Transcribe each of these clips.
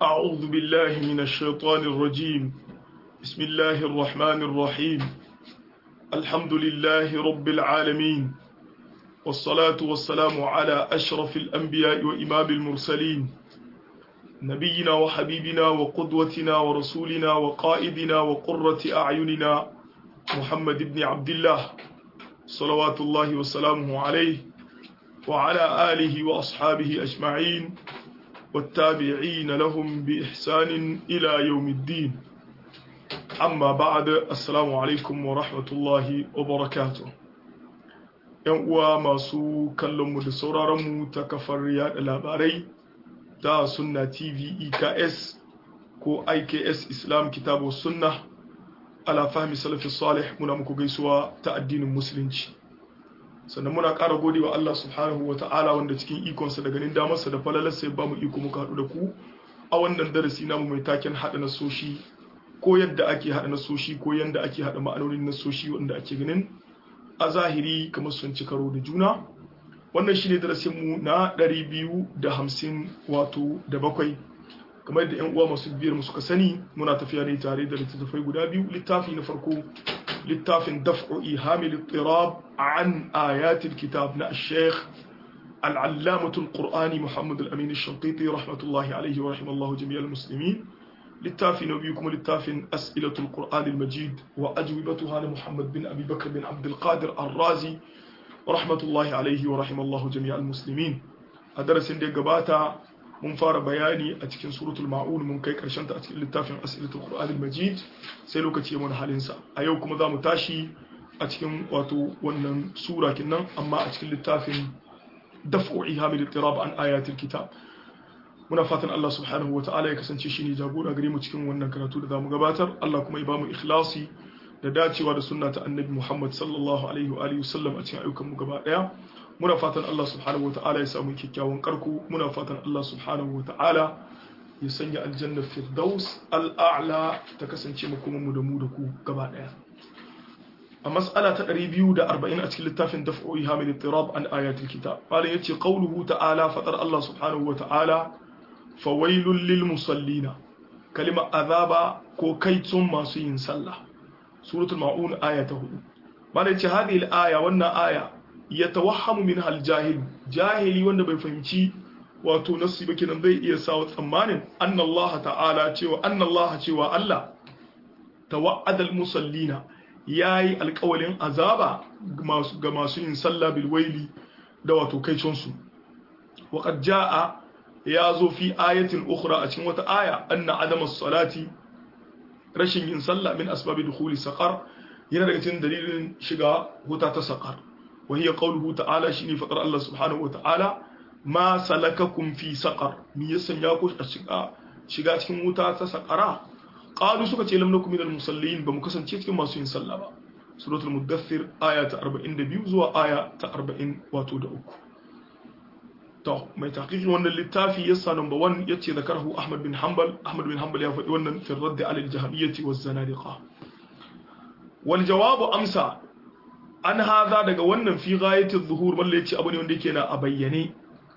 أعوذ بالله من الشيطان الرجيم بسم الله الرحمن الرحيم الحمد لله رب العالمين والصلاة والسلام على أشرف الأنبياء وإمام المرسلين نبينا وحبيبنا وقدوتنا ورسولنا وقائدنا وقرة أعيننا محمد بن عبد الله صلوات الله وسلامه عليه وعلى آله وأصحابه أجمعين والتابعين لهم بإحسان إلى يوم الدين أما بعد السلام عليكم ورحمة الله وبركاته ‘Yan uwa masu kallonmu da sauraronmu ta kafar yada labarai ta Sunna TV EKS ko IKS Islam Kitabu Sunna ala fahmi salafi salih muna muku gaisuwa ta addinin Musulunci. sannan muna ƙara gode wa Allah subhanahu wa ta'ala wanda cikin ikonsa da ganin damarsa da falalarsa ya ba mu iko muka haɗu da ku a wannan darasi namu mai taken haɗa nasoshi ko yadda ake haɗa nasoshi ko yadda ake haɗa ma'anonin nasoshi wanda ake ganin a zahiri kamar sun ci karo da juna wannan shine darasin mu na ɗari biyu da hamsin wato da bakwai kamar yadda yan uwa masu biyar mu suka sani muna tafiya ne tare da littattafai guda biyu littafi na farko littafin daf'u ihamil ittirab an ayatil kitab na sheikh al'allamatul qur'ani muhammad al-amin al-shanqiti rahmatullahi alaihi wa rahimallahu jami'al muslimin littafi na biyu kuma littafin as'ilatul qur'an al-majid wa ajwibatuha na muhammad bin abi bakr bin abd al-qadir ar-razi rahmatullahi alaihi wa rahimallahu jami'al muslimin a darasin da ya gabata mun fara bayani a cikin suratul ma'un mun kai karshen ta a cikin littafin asilatul qur'anil majid sai lokaci ya mana halinsa a yau kuma za mu tashi a cikin wato wannan sura kinnan amma a cikin littafin daf'u ihamil ittirab an ayatil kitab muna fatan Allah subhanahu wa ta'ala ya kasance shine jagora gare mu cikin wannan karatu da zamu gabatar Allah kuma ya bamu ikhlasi da dacewa da sunna ta annabi Muhammad sallallahu alaihi wa alihi wasallam a cikin ayyukan mu gaba daya muna fatan Allah subhanahu wata'ala ya samu kyakkyawan karku muna fatan Allah subhanahu wata'ala ya sanya aljanna firdaus al'a'la ta kasance makomanmu da mu da ku gaba daya a mas'ala ta 240 a cikin littafin daf'u hamil ittirab an ayatul kitab qala yace qawluhu ta'ala fatar Allah subhanahu wata'ala fawailul lil musallina kalima azaba ko kaitun masu yin sallah suratul maun aya ta 4 mala yace hadhihi al-aya wannan aya ya tawahhamu min aljahil jahili wanda bai fahimci wato nasu ba kenan zai iya sawa tsammanin anna Allah ta'ala cewa anna Allah cewa Allah tawa'ada almusallina yayi alƙawalin azaba ga masu yin sallah bil waili da wato kaicon su wa qad jaa ya zo fi ayatin ukhra a cikin wata aya anna adama salati rashin yin sallah min asbabi dukhuli saqar yana daga cikin dalilin shiga huta ta saqar وهي قوله تعالى شيني فقر الله سبحانه وتعالى ما سلككم في سقر مي يسنياكو shiga shiga cikin wuta ta sakara qalu suka ce lam nakum minal musallin bamu kasance cikin masu yin sallah ba suratul mudaththir aya ta 42 zuwa aya ta 40 wato da uku to mai taqiqi wannan littafi yasa number 1 yace zakarhu ahmad bin hanbal ahmad bin hanbal ya faɗi wannan fi radd ala al-jahmiyyah waz zanadiqa wal jawabu amsa an haza daga wannan fi ghayatul zuhur balle yace abu ne wanda yake na a bayyane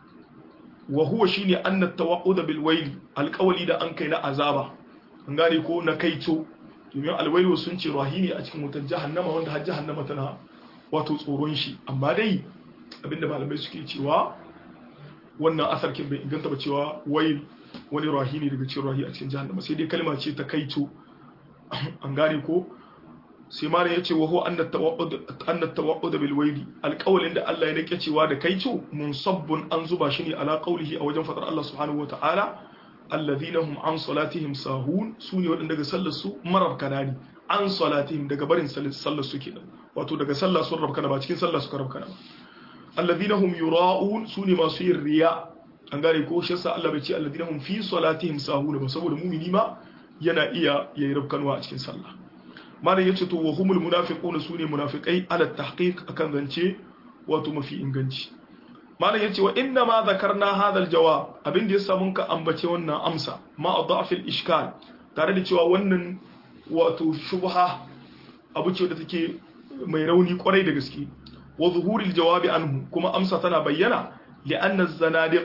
wa huwa shine anna tawaqqud bil wayl alqawli da an kai na azaba an gane ko na kaito domin alwailu sun ce rahini a cikin wutar jahannama wanda har jahannama tana wato tsoron shi amma dai abinda malamai suke cewa wannan asar kin bai inganta ba cewa wayl wani rahini daga cikin rahi a cikin jahannama sai dai kalma ce ta kaito an gane ko sai malam ya ce wa huwa anna tawaqqud bil wayli alqawlin da Allah ya nake cewa da kaico munsabbun an zuba shi ne ala qawlihi a wajen fadar Allah subhanahu wataala alladhina hum an salatihim sahun sune wadanda daga sallar su marar kanani an salatihim daga barin sallar su kenan wato daga sallar sun rabkana ba cikin sallar su rabkana ba alladhina hum yura'un sune masu yin riya an gane ko shi yasa Allah bai ce alladhina hum fi salatihim sahun ba saboda mu'mini ma yana iya yayi rabkanwa a cikin sallah malam yace to wa humul munafiqun sune munafiqai ala tahqiq akan zance wato mafi inganci malam yace wa inna ma zakarna hadha aljawab abin da yasa mun ka ambace wannan amsa ma adaf ishkal tare da cewa wannan wato shubha abu ce da take mai rauni kwarai da gaske wa zuhuril jawabi anhu kuma amsa tana bayyana li'anna zanadiqa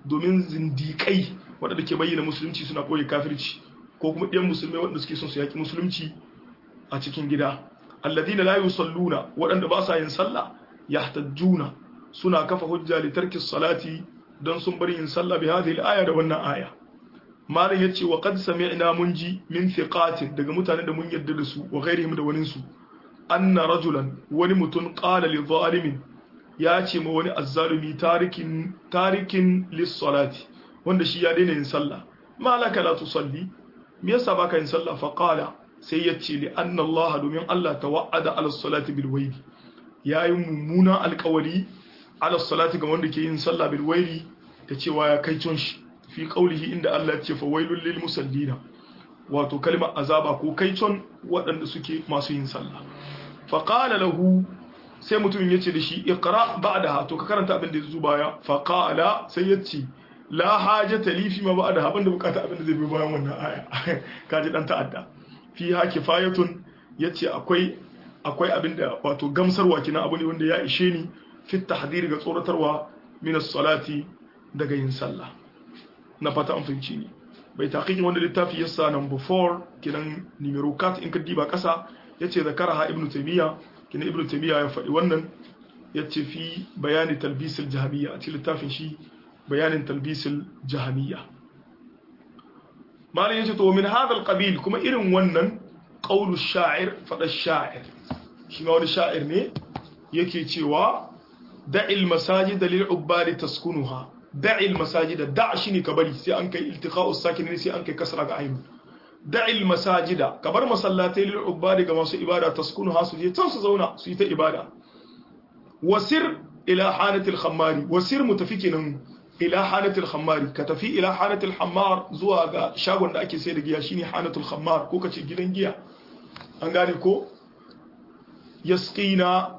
domin zindikai waɗanda ke bayyana musulunci suna ɓoye kafirci ko kuma ɗiyan musulmai waɗanda suke son su yaƙi musulunci a cikin gida alladina la yusalluna waɗanda ba sa yin sallah yahtajjuna suna kafa hujja li tarki salati don sun bari yin sallah bi hadhihi al-aya da wannan aya malam yace wa qad sami'na mun ji min thiqatin daga mutanen da mun yarda da su wa ghairihim da wanin su anna rajulan wani mutum qala li zalimin ya ce ma wani azzalumi tarikin tarikin lis-salati wanda shi ya daina yin sallah malaka la tusalli me yasa baka yin sallah fa qala sai ya ce li anna Allah domin Allah tawa'ada ala salati bil waili yayi mummunan alƙawari ala salati ga wanda ke yin sallah bil waili ta cewa ya kai con shi fi qaulihi inda Allah ya ce fa wailul lil musallina wato kalmar azaba ko kai con waɗanda suke masu yin sallah fa qala lahu sai mutumin ya ce da shi iqra ba'daha to ka karanta abin da ya zo baya fa qala sai ya ce la hajata li fi ma ba'daha banda bukata abin da zai bi bayan wannan aya kaji dan ta'adda fi ha kifayatun yace akwai akwai abinda wato gamsarwa kina abu ne wanda ya ishe ni fi tahdhir ga tsoratarwa min as-salati daga yin sallah na fata an fahimci ni bai taqiqi wanda littafi yasa number 4 kinan numero 4 in ka diba kasa yace zakaraha ibnu taymiya kina ibnu taymiya ya faɗi wannan yace fi bayani talbisil jahamiyya a cikin littafin shi bayanin talbisil jahamiyya malam yace to min hadal qabil kuma irin wannan qaulu sha'ir fada sha'ir shi ma wani sha'ir ne yake cewa da'il masajid lil ubbad taskunuha da'il masajid da' shine ka bari sai an kai iltiqa'us sakin ne sai an kai kasra ga ainu da'il masajid ka bar masallatai lil ubbad ga masu ibada taskunuha su je can su zauna su yi ta ibada wasir ila hanatil khammari wasir mutafikinan ila hanatul khammari ka tafi ila hanatul hammar zuwa ga shagon da ake sai da giya shine hanatul khammar ko kace gidan giya an gane ko yasqina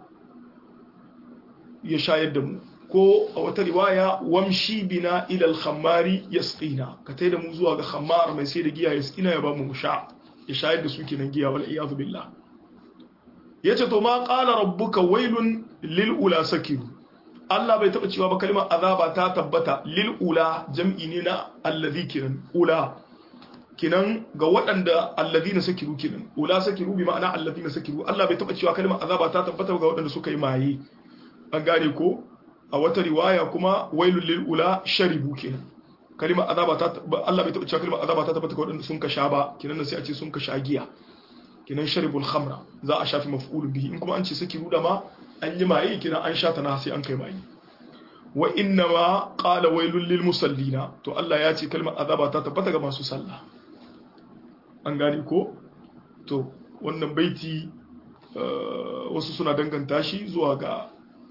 ya shayar da mu ko a wata riwaya wamshi bina ila al-khammari yasqina ka tai da mu zuwa ga khammar mai sai da giya yasqina ya ba mu sha ya shayar da su kenan giya wal iyadu billah yace to ma qala rabbuka wailun lil ula sakiru Allah bai taɓa cewa ba kalmar azaba ta tabbata lil ula jam'i ne na allazi kiran ula kinan ga waɗanda allazi na sakiru kinan ula sakiru bi ma'ana allazi na sakiru Allah bai taɓa cewa kalmar azaba ta tabbata ga waɗanda suka yi maye an gane ko a wata riwaya kuma wailul lil ula sharibu kinan kalmar azaba ta Allah bai taɓa cewa kalmar azaba ta tabbata ga waɗanda sun ka sha ba kinan sai a ce sun ka sha giya kinan sharibul khamra za a shafi maf'ulun bihi in kuma an ce sakiru da ma an yi maye kina an sha ta na sai an kai maye wa inna ma qala wailul lil musallina to Allah ya ce kalmar azaba ta tabbata ga masu sallah an gane ko to wannan baiti wasu suna danganta shi zuwa ga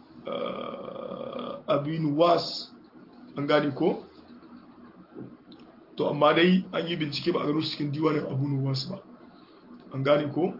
abinu was an gane ko to amma dai an yi bincike ba a gano cikin diwanin abinu was ba an gane ko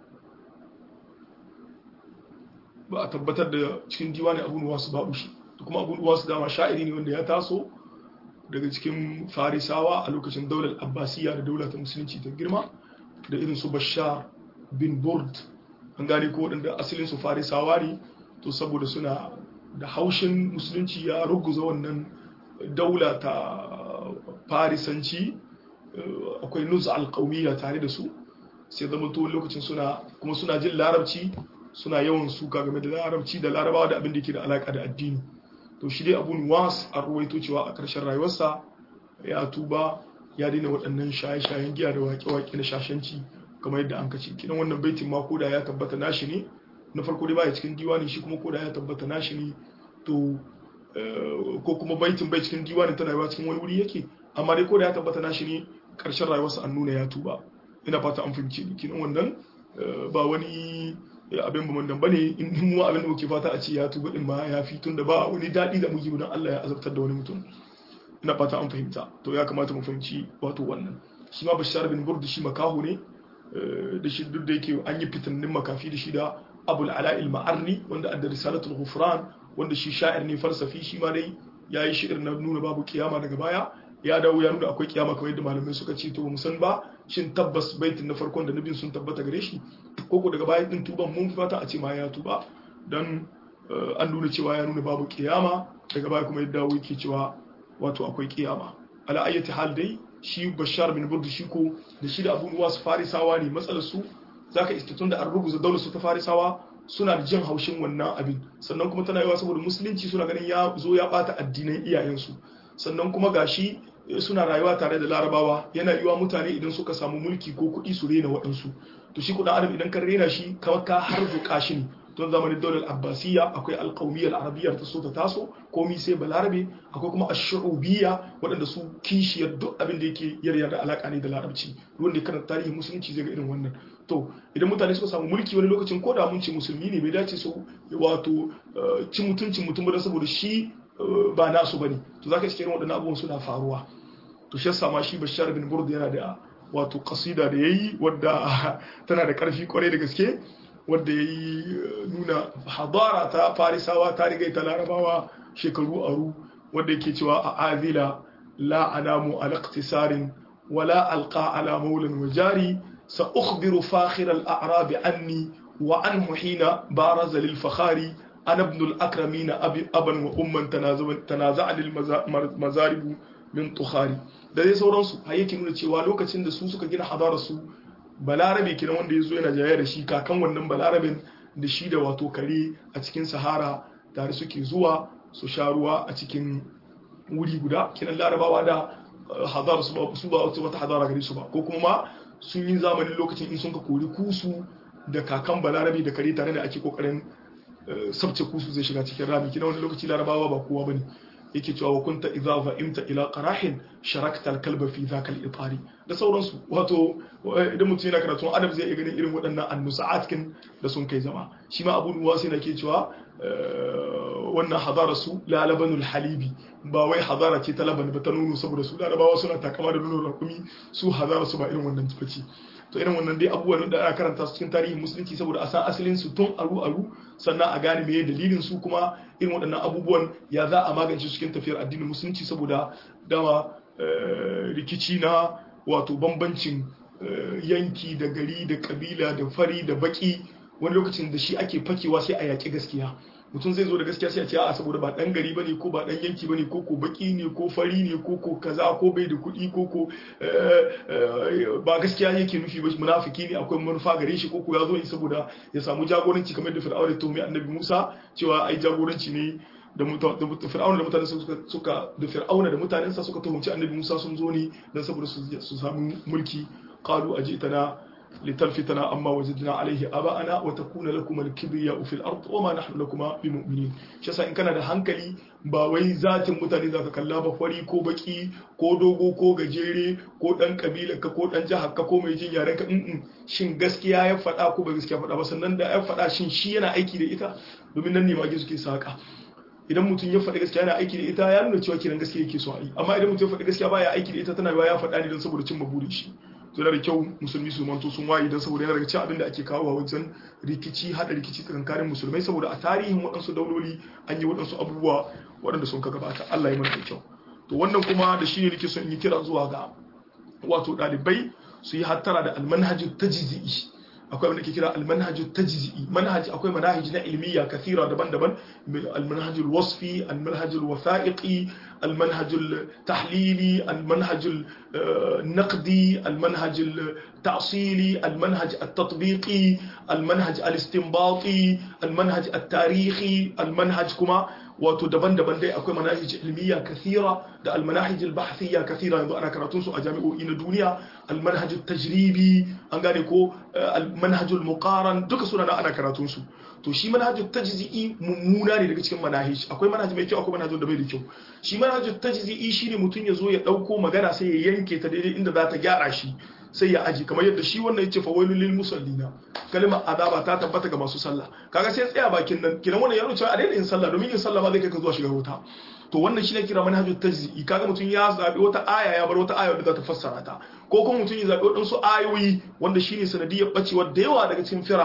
ba a tabbatar da cikin diwanin abun wasu babu shi da kuma abun wasu dama sha'iri ne wanda ya taso daga cikin farisawa a lokacin daular abbasiya da daular ta musulunci ta girma da irin su bashar bin burd an gane ko waɗanda asalin su farisawa ne to saboda suna da haushin musulunci ya ruguza wannan daula ta farisanci akwai nuz alƙawiyya tare da su sai zama to lokacin suna kuma suna jin larabci suna yawan suka game da larabci da larabawa da abin da ke da alaka da addini to shi dai abun was a ruwaito cewa a ƙarshen rayuwarsa ya tuba ya daina waɗannan shaye-shayen giya da waƙe-waƙe na shashanci kamar yadda an kace kidan wannan baitin ma koda ya tabbata nashi ne na farko dai baya cikin diwani shi kuma koda ya tabbata nashi ne to ko kuma baitin bai cikin diwani tana yawa cikin wani wuri yake amma dai koda ya tabbata nashi ne ƙarshen rayuwarsa an nuna ya tuba ina fata an fahimci ni kinan wannan ba wani abin ba mandan bane in mu abin da muke fata a ce ya tuba din ma ya fi tun da ba wani daɗi da muke don Allah ya azabtar da wani mutum ina fata an fahimta to ya kamata mu fahimci wato wannan shi ma bashar bin burd shi makaho ne da shi duk da yake an yi fitannin makafi da shi da abul ala il ma'arni wanda adda risalatul ghufran wanda shi sha'ir ne falsafi shi ma dai yayi shi'ir na nuna babu kiyama daga baya ya dawo ya nuna akwai kiyama kamar yadda malamai suka ce to mu san ba shin tabbas baitin na farkon da nabin sun tabbata gare shi ko ko daga bayan din tuban mun fata a ce ma ya tuba dan an nuna cewa ya nuna babu kiyama daga baya kuma ya dawo yake cewa wato akwai kiyama ala ayyati hal dai shi bashar bin burdu shi ko da shi da abu nuwas farisawa ne matsalar su zaka istatun da an rubuta daular su ta farisawa suna da jin haushin wannan abin sannan kuma tana yawa saboda musulunci suna ganin ya zo ya bata addinan iyayensu sannan kuma gashi suna rayuwa tare da larabawa yana yiwa mutane idan suka samu mulki ko kuɗi su rena waɗansu to shi kuɗin adam idan ka rena shi kamar ka harzuka shi ne don zamanin daular abbasiyya akwai alƙawmiyyar arabiyyar ta so ta taso komi sai balarabe akwai kuma ashu'ubiyya waɗanda su kishiyar duk abin da yake yarya da alaƙa ne da larabci wanda kana tarihin musulunci zai ga irin wannan to idan mutane suka samu mulki wani lokacin ko da mun ce musulmi ne bai dace su wato ci mutuncin mutum ba saboda shi ba nasu bane to zaka iske irin waɗannan abubuwan suna faruwa to shi yasa ma shi Bashar bin Burd yana da wato kasida da yayi wadda tana da karfi kwarai da gaske wadda yayi nuna hadara ta Farisawa ta riga ta Larabawa shekaru aru wadda yake cewa a azila la anamu ala iqtisarin wala alqa ala maulan wa jari sa ukhbiru fakhir al a'rab anni wa anhu hina baraza lil fakhari ana ibn al akramin aban wa umman tanaza'a lil mazarib min tukhari da dai sauransu har yake nuna cewa lokacin da su suka gina hadarar su balarabe kenan wanda ya zo yana jaya da shi kakan wannan balarabin da shi da wato kare a cikin sahara tare suke zuwa su sha ruwa a cikin wuri guda kenan larabawa da hadara su ba su ba wata hadara gare su ba ko kuma ma sun yi zamanin lokacin in sun ka kori kusu da kakan balarabe da kare tare da ake kokarin sabce kusu zai shiga cikin rami kenan wani lokaci larabawa ba kowa bane yake cewa wa kunta idza fa'imta ila qarahin sharakta al-kalba fi dhaka al-itari da sauransu wato idan mutum yana karatu adab zai iya ganin irin waɗannan annusa'at kin da sun kai zama shi ma abu nuwasi na ke cewa wannan hadara su la labanul halibi ba wai hadara ce ta laban ba ta nono saboda su larabawa suna takama da nono rakumi su hadara su ba irin wannan bace to irin wannan dai abubuwan da ana karanta su cikin tarihin musulunci saboda a san asalin su tun aru aru sannan a gane meye dalilin su kuma irin waɗannan abubuwan ya za a magance cikin tafiyar addinin musulunci saboda dama rikici na wato bambancin yanki da gari da kabila da fari da baki wani lokacin da shi ake fakewa sai a yaƙi gaskiya mutum zai zo da gaskiya sai a ce a saboda ba dan gari bane ko ba dan yanki bane ko ko baki ne ko fari ne ko ko kaza ko bai da kuɗi ko ko ba gaskiya yake nufi ba munafiki ne akwai manufa gare shi ko ko ya zo ne saboda ya samu jagoranci kamar da fir'auna ya tuhumi annabi Musa cewa ai jagoranci ne da fir'auna da mutanen suka da fir'auna da mutanensa suka tuhumci annabi Musa sun zo ne dan saboda su samu mulki qalu ajitana لتلفتنا عما وجدنا عليه آباءنا وتكون لكم الكبرياء في الأرض وما نحن لكما بمؤمنين شسا إن كان da hankali ba wai zatin mutane zaka kalla ba fari ko baki ko dogo ko gajere ko dan kabila ka ko dan jihar ka ko mai jin yaren ka in shin gaskiya ya faɗa ko ba gaskiya faɗa ba sannan da ya faɗa shin shi yana aiki da ita domin nan ne mage suke saka idan mutum ya faɗi gaskiya yana aiki da ita ya nuna cewa kiran gaskiya yake so a yi amma idan mutum ya faɗi gaskiya baya aiki da ita tana yawa ya faɗa ne don saboda cimma burin shi to da kyau musulmi su manto sun waye don saboda yana daga cikin abin da ake kawo wajen rikici hada rikici tsakanin musulmai saboda a tarihin waɗansu dauloli an yi waɗansu abubuwa waɗanda sun ka gabata Allah ya mana da kyau to wannan kuma da shi ne nake son in yi kira zuwa ga wato ɗalibai su yi hattara da almanhajin tajzi'i akwai wanda ke kira almanhajin tajzi'i manhaj akwai manahij na ilmiya kathira daban-daban almanhajul wasfi almanhajul wasa'iqi almanhajul tahlili almanhajul naqdi almanhajul ta'sili almanhaj at-tatbiqi almanhaj al-istinbati almanhaj at-tarihi almanhaj kuma wato daban-daban dai akwai manahij ilmiya kathira da almanahij albahthiyya kathira yanzu ana karatun su a jami'o'i na duniya almanhaj tajribi an gane ko almanhaj almuqaran duka suna na ana karatun su to shi manhaj tajzi'i mummuna ne daga cikin manahij akwai manhaj mai kyau akwai manhaj da bai da kyau shi manhaj tajzi'i shine mutum ya zo ya dauko magana sai ya yanke ta daidai inda za ta gyara shi sai ya aji kamar yadda shi wannan yace fa wailul lil musallina kalmar azaba ta tabbata ga masu sallah kaga sai tsaya bakin nan kiran wannan ya nuna cewa a daina yin sallah domin yin sallah ma zai kai ka zuwa shiga wuta to wannan shine kira manhajul tajzi'i kaga mutum ya zabi wata aya ya bar wata aya wadda za ta fassara ta ko kuma mutum ya zabi wadansu ayoyi wanda shine sanadiyar bacewa da yawa daga cikin firaq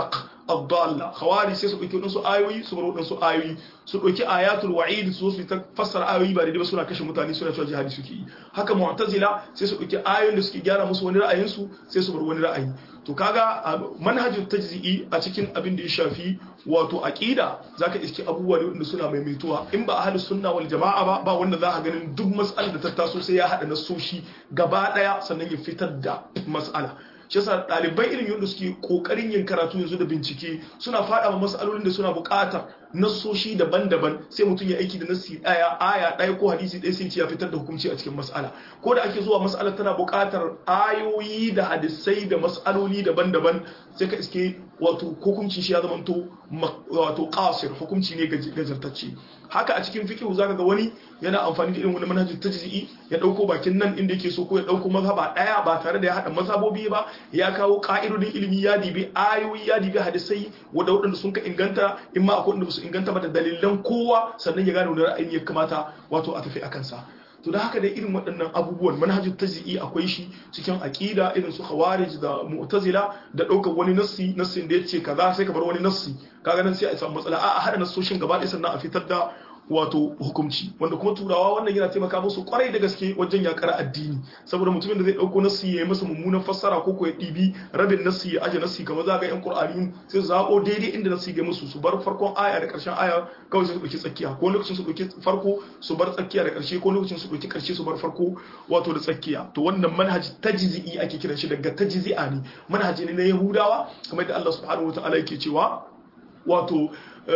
ad-dalla khawari sai su dauki wadansu ayoyi su bar wadansu ayoyi su dauki ayatul wa'id su su ta fassara ayoyi ba daidai ba suna kashe mutane suna cewa jihadi suke yi haka mu'tazila sai su dauki ayoyin da suke gyara musu wani ra'ayin su sai su bar wani ra'ayi to kaga manhajin tajzi'i a cikin abin da ya shafi wato aqida zaka iske abubuwa ne wanda suna maimaituwa in ba ahlus sunna wal jama'a ba ba wanda za ka ganin duk mas'alar da ta taso sai ya hada nasoshi gaba daya sannan ya fitar da mas'ala shi yasa ɗalibai irin yadda suke kokarin yin karatu yanzu da bincike suna fada ma mas'alolin da suna buƙatar nassoshi daban-daban sai mutum ya aiki da nassi daya aya daya ko hadisi ɗaya sai ya fitar da hukunci a cikin mas'ala ko da ake zuwa mas'ala tana buƙatar ayoyi da hadisai da mas'aloli daban-daban sai ka iske wato hukunci shi ya zamanto wato qasir hukunci ne gajartacce haka a cikin fiqh zaka ga wani yana amfani da irin wani manhajin tajzi'i ya dauko bakin nan inda yake so ko ya dauko mazhaba daya ba tare da ya hada mazhabobi ba ya kawo ka'idodin ilimi ya dibi ayoyi ya dibi hadisai wanda wadanda sun ka inganta in ma akwai wanda su inganta ba da dalilan kowa sannan ya gane wani ra'ayi ya kamata wato a tafi akan sa to da haka da irin waɗannan abubuwan manhajin tajzi'i akwai shi cikin aqida irin su khawarij da mu'tazila da ɗaukar wani nassi nassin da yace kaza sai ka bar wani nassi kaga nan sai a samu matsala a hada nassoshin gaba ɗaya sannan a fitar da wato hukumci wanda kuma turawa wannan yana taimaka musu kwarai da gaske wajen yakar addini saboda mutumin da zai dauko nassi ya yi masa mummunan fassara ko ko ya dibi rabin nassi ya aje nassi kamar za ga yan qur'ani sai su zabo daidai inda nassi ga musu su bar farkon aya da karshen aya kawai su dauki tsakiya ko lokacin su dauki farko su bar tsakiya da karshe ko lokacin su dauki karshe su bar farko wato da tsakiya to wannan manhaji tajzi'i ake kiran shi daga tajzi'a ne manhaji ne na yahudawa kamar da Allah subhanahu wataala yake cewa wato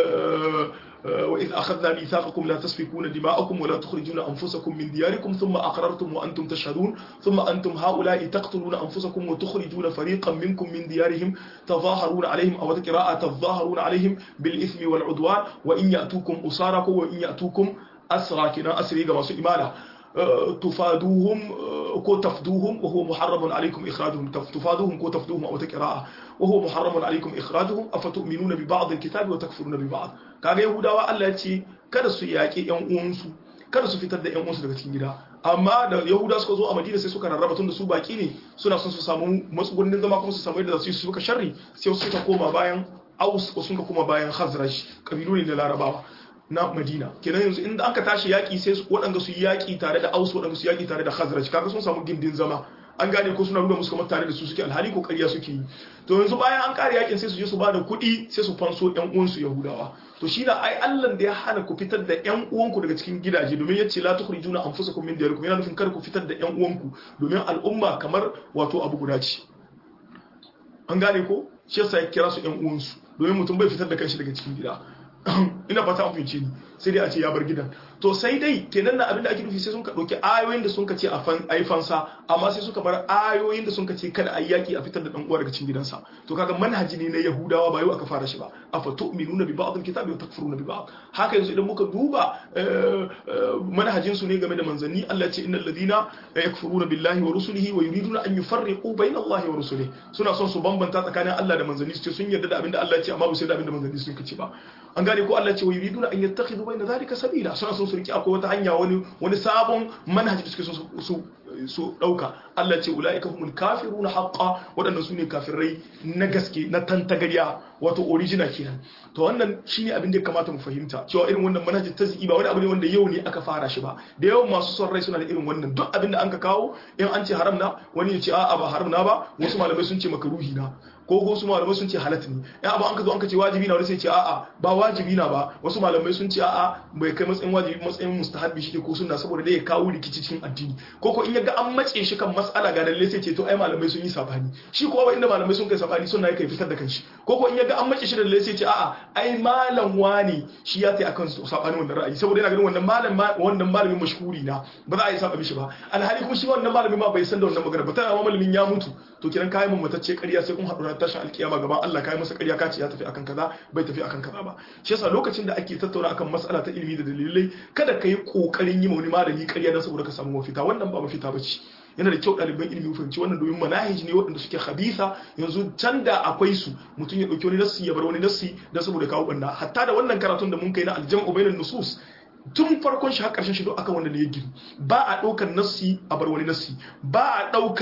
وإذ أخذنا ميثاقكم لا تسفكون دماءكم ولا تخرجون أنفسكم من دياركم ثم أقررتم وأنتم تشهدون ثم أنتم هؤلاء تقتلون أنفسكم وتخرجون فريقا منكم من ديارهم تظاهرون عليهم أو قراءة تظاهرون عليهم بالإثم والعدوان وإن يأتوكم أساركم وإن يأتوكم أسرى كنا أسري كما إمالة تفادوهم كو تفدوهم وهو محرم عليكم إخراجهم تفادوهم كو تفدوهم أو تقراءة وهو محرم عليكم إخراجهم أفتؤمنون ببعض الكتاب وتكفرون ببعض kaga yahudawa Allah ya ce kada su yaƙi ƴan uwansu kada su fitar da ƴan uwansu daga cikin gida amma da yahuda suka zo a madina sai suka rarraba tun da su baki ne suna son su samu matsugunnin zama kuma su samu yadda za su yi su suka sharri sai su suka koma bayan aus ko suka koma bayan khazraj kabilu ne na larabawa na madina kenan yanzu inda aka tashi yaƙi sai waɗanda su yi yaƙi tare da aus waɗanda su yaƙi tare da khazraj kaga sun samu gindin zama an gane ko suna nuna musu kamar tare da su suke alhali ko ƙarya suke yi to yanzu bayan an kare yakin sai su je su bada kuɗi sai su fanso ƴan uwansu yahudawa to shi na ai Allah da ya hana ku fitar da ƴan uwanku daga cikin gidaje domin ya ce la tukhrijuna anfusakum min diyarikum yana nufin kar ku fitar da ƴan uwanku domin al'umma kamar wato abu guda ce an gane ko shi yasa ya kira su ƴan uwansu domin mutum bai fitar da kanshi daga cikin gida ina fata an fahimce ni sai dai a ce ya bar gidan to sai dai kenan na abin da ake nufi sai sun ka ɗauki ayoyin da sun ka ce a yi fansa amma sai suka bar ayoyin da sun ka ce kada a yi yaƙi a fitar da ɗan uwa daga cikin gidansa to kaga manhaji ne na yahudawa ba yau aka fara shi ba a fa tu'minuna bi ba'd al-kitabi wa takfuruna bi ba'd haka yanzu idan muka duba manhajin su ne game da manzanni Allah ce innal ladina yakfuruna billahi wa rusulihi wa yuriduna an yufarriqu bayna Allah wa rusulihi suna son su bambanta tsakanin Allah da manzanni su ce sun yarda da abin da Allah ya ce amma ba su yarda da abin da manzanni sun ce ba an gane ko Allah ce wa yuriduna an yattakhidhu bayna dhalika sabila suna son su riki akwai wata hanya wani wani sabon manhaji da suke son su su dauka Allah ce ulaika humul kafiruna haqqan wadannan sune kafirai na gaske na tantagariya wato original kenan to wannan shine abin da ya kamata mu fahimta cewa irin wannan manhajin tazki ba wani abu ne wanda yau ne aka fara shi ba da yawan masu son rai suna da irin wannan duk abin da an ka kawo in an ce haram na wani ya ce a'a ba haram na ba wasu malamai sun ce makaruhi na ko ko su malamai sun ce halatta ne in abu an ka zo an ka ce wajibi na wani sai ce a'a ba wajibi na ba wasu malamai sun ce a'a bai kai matsayin wajibi matsayin mustahabbi shi ko sunna saboda dai ya kawo rikici cikin addini ko ko in ya ga an mace shi kan mas'ala ga dalle sai ce to ai malamai sun yi sabani shi ko ba inda malamai sun kai sabani sunna yake fitar da kanshi ko ko in ya ga an mace shi da dalle sai ce a'a ai malam wani shi ya tai akan sabani wannan ra'ayi saboda yana ganin wannan malam wannan malamin mashhuri na ba za a yi saba mishi ba alhali kuma shi wannan malami ma bai san da wannan magana ba tana ma malamin ya mutu to kiran kayan mun matacce ƙarya sai kun haɗu na tashin alkiyama gaban Allah kai masa ƙarya kace ya tafi akan kaza bai tafi akan kaza ba shi yasa lokacin da ake tattauna akan mas'ala ta ilimi da dalilai kada ka yi kokarin yi wani malami ƙarya dan saboda ka samu mafita wannan ba mafita bace yana da kyau ɗaliban ilimi fahimci wannan domin manahij ne waɗanda suke khabitha yanzu can da akwai su mutum ya ɗauki wani nassi ya bar wani nassi dan saboda kawo ɓanna hatta da wannan karatun da mun kai na aljam'u bainan nusus tun farkon shi har ƙarshen shi don akan wanda ne ya gini ba a ɗaukar nassi a bar wani nassi ba a ɗaukar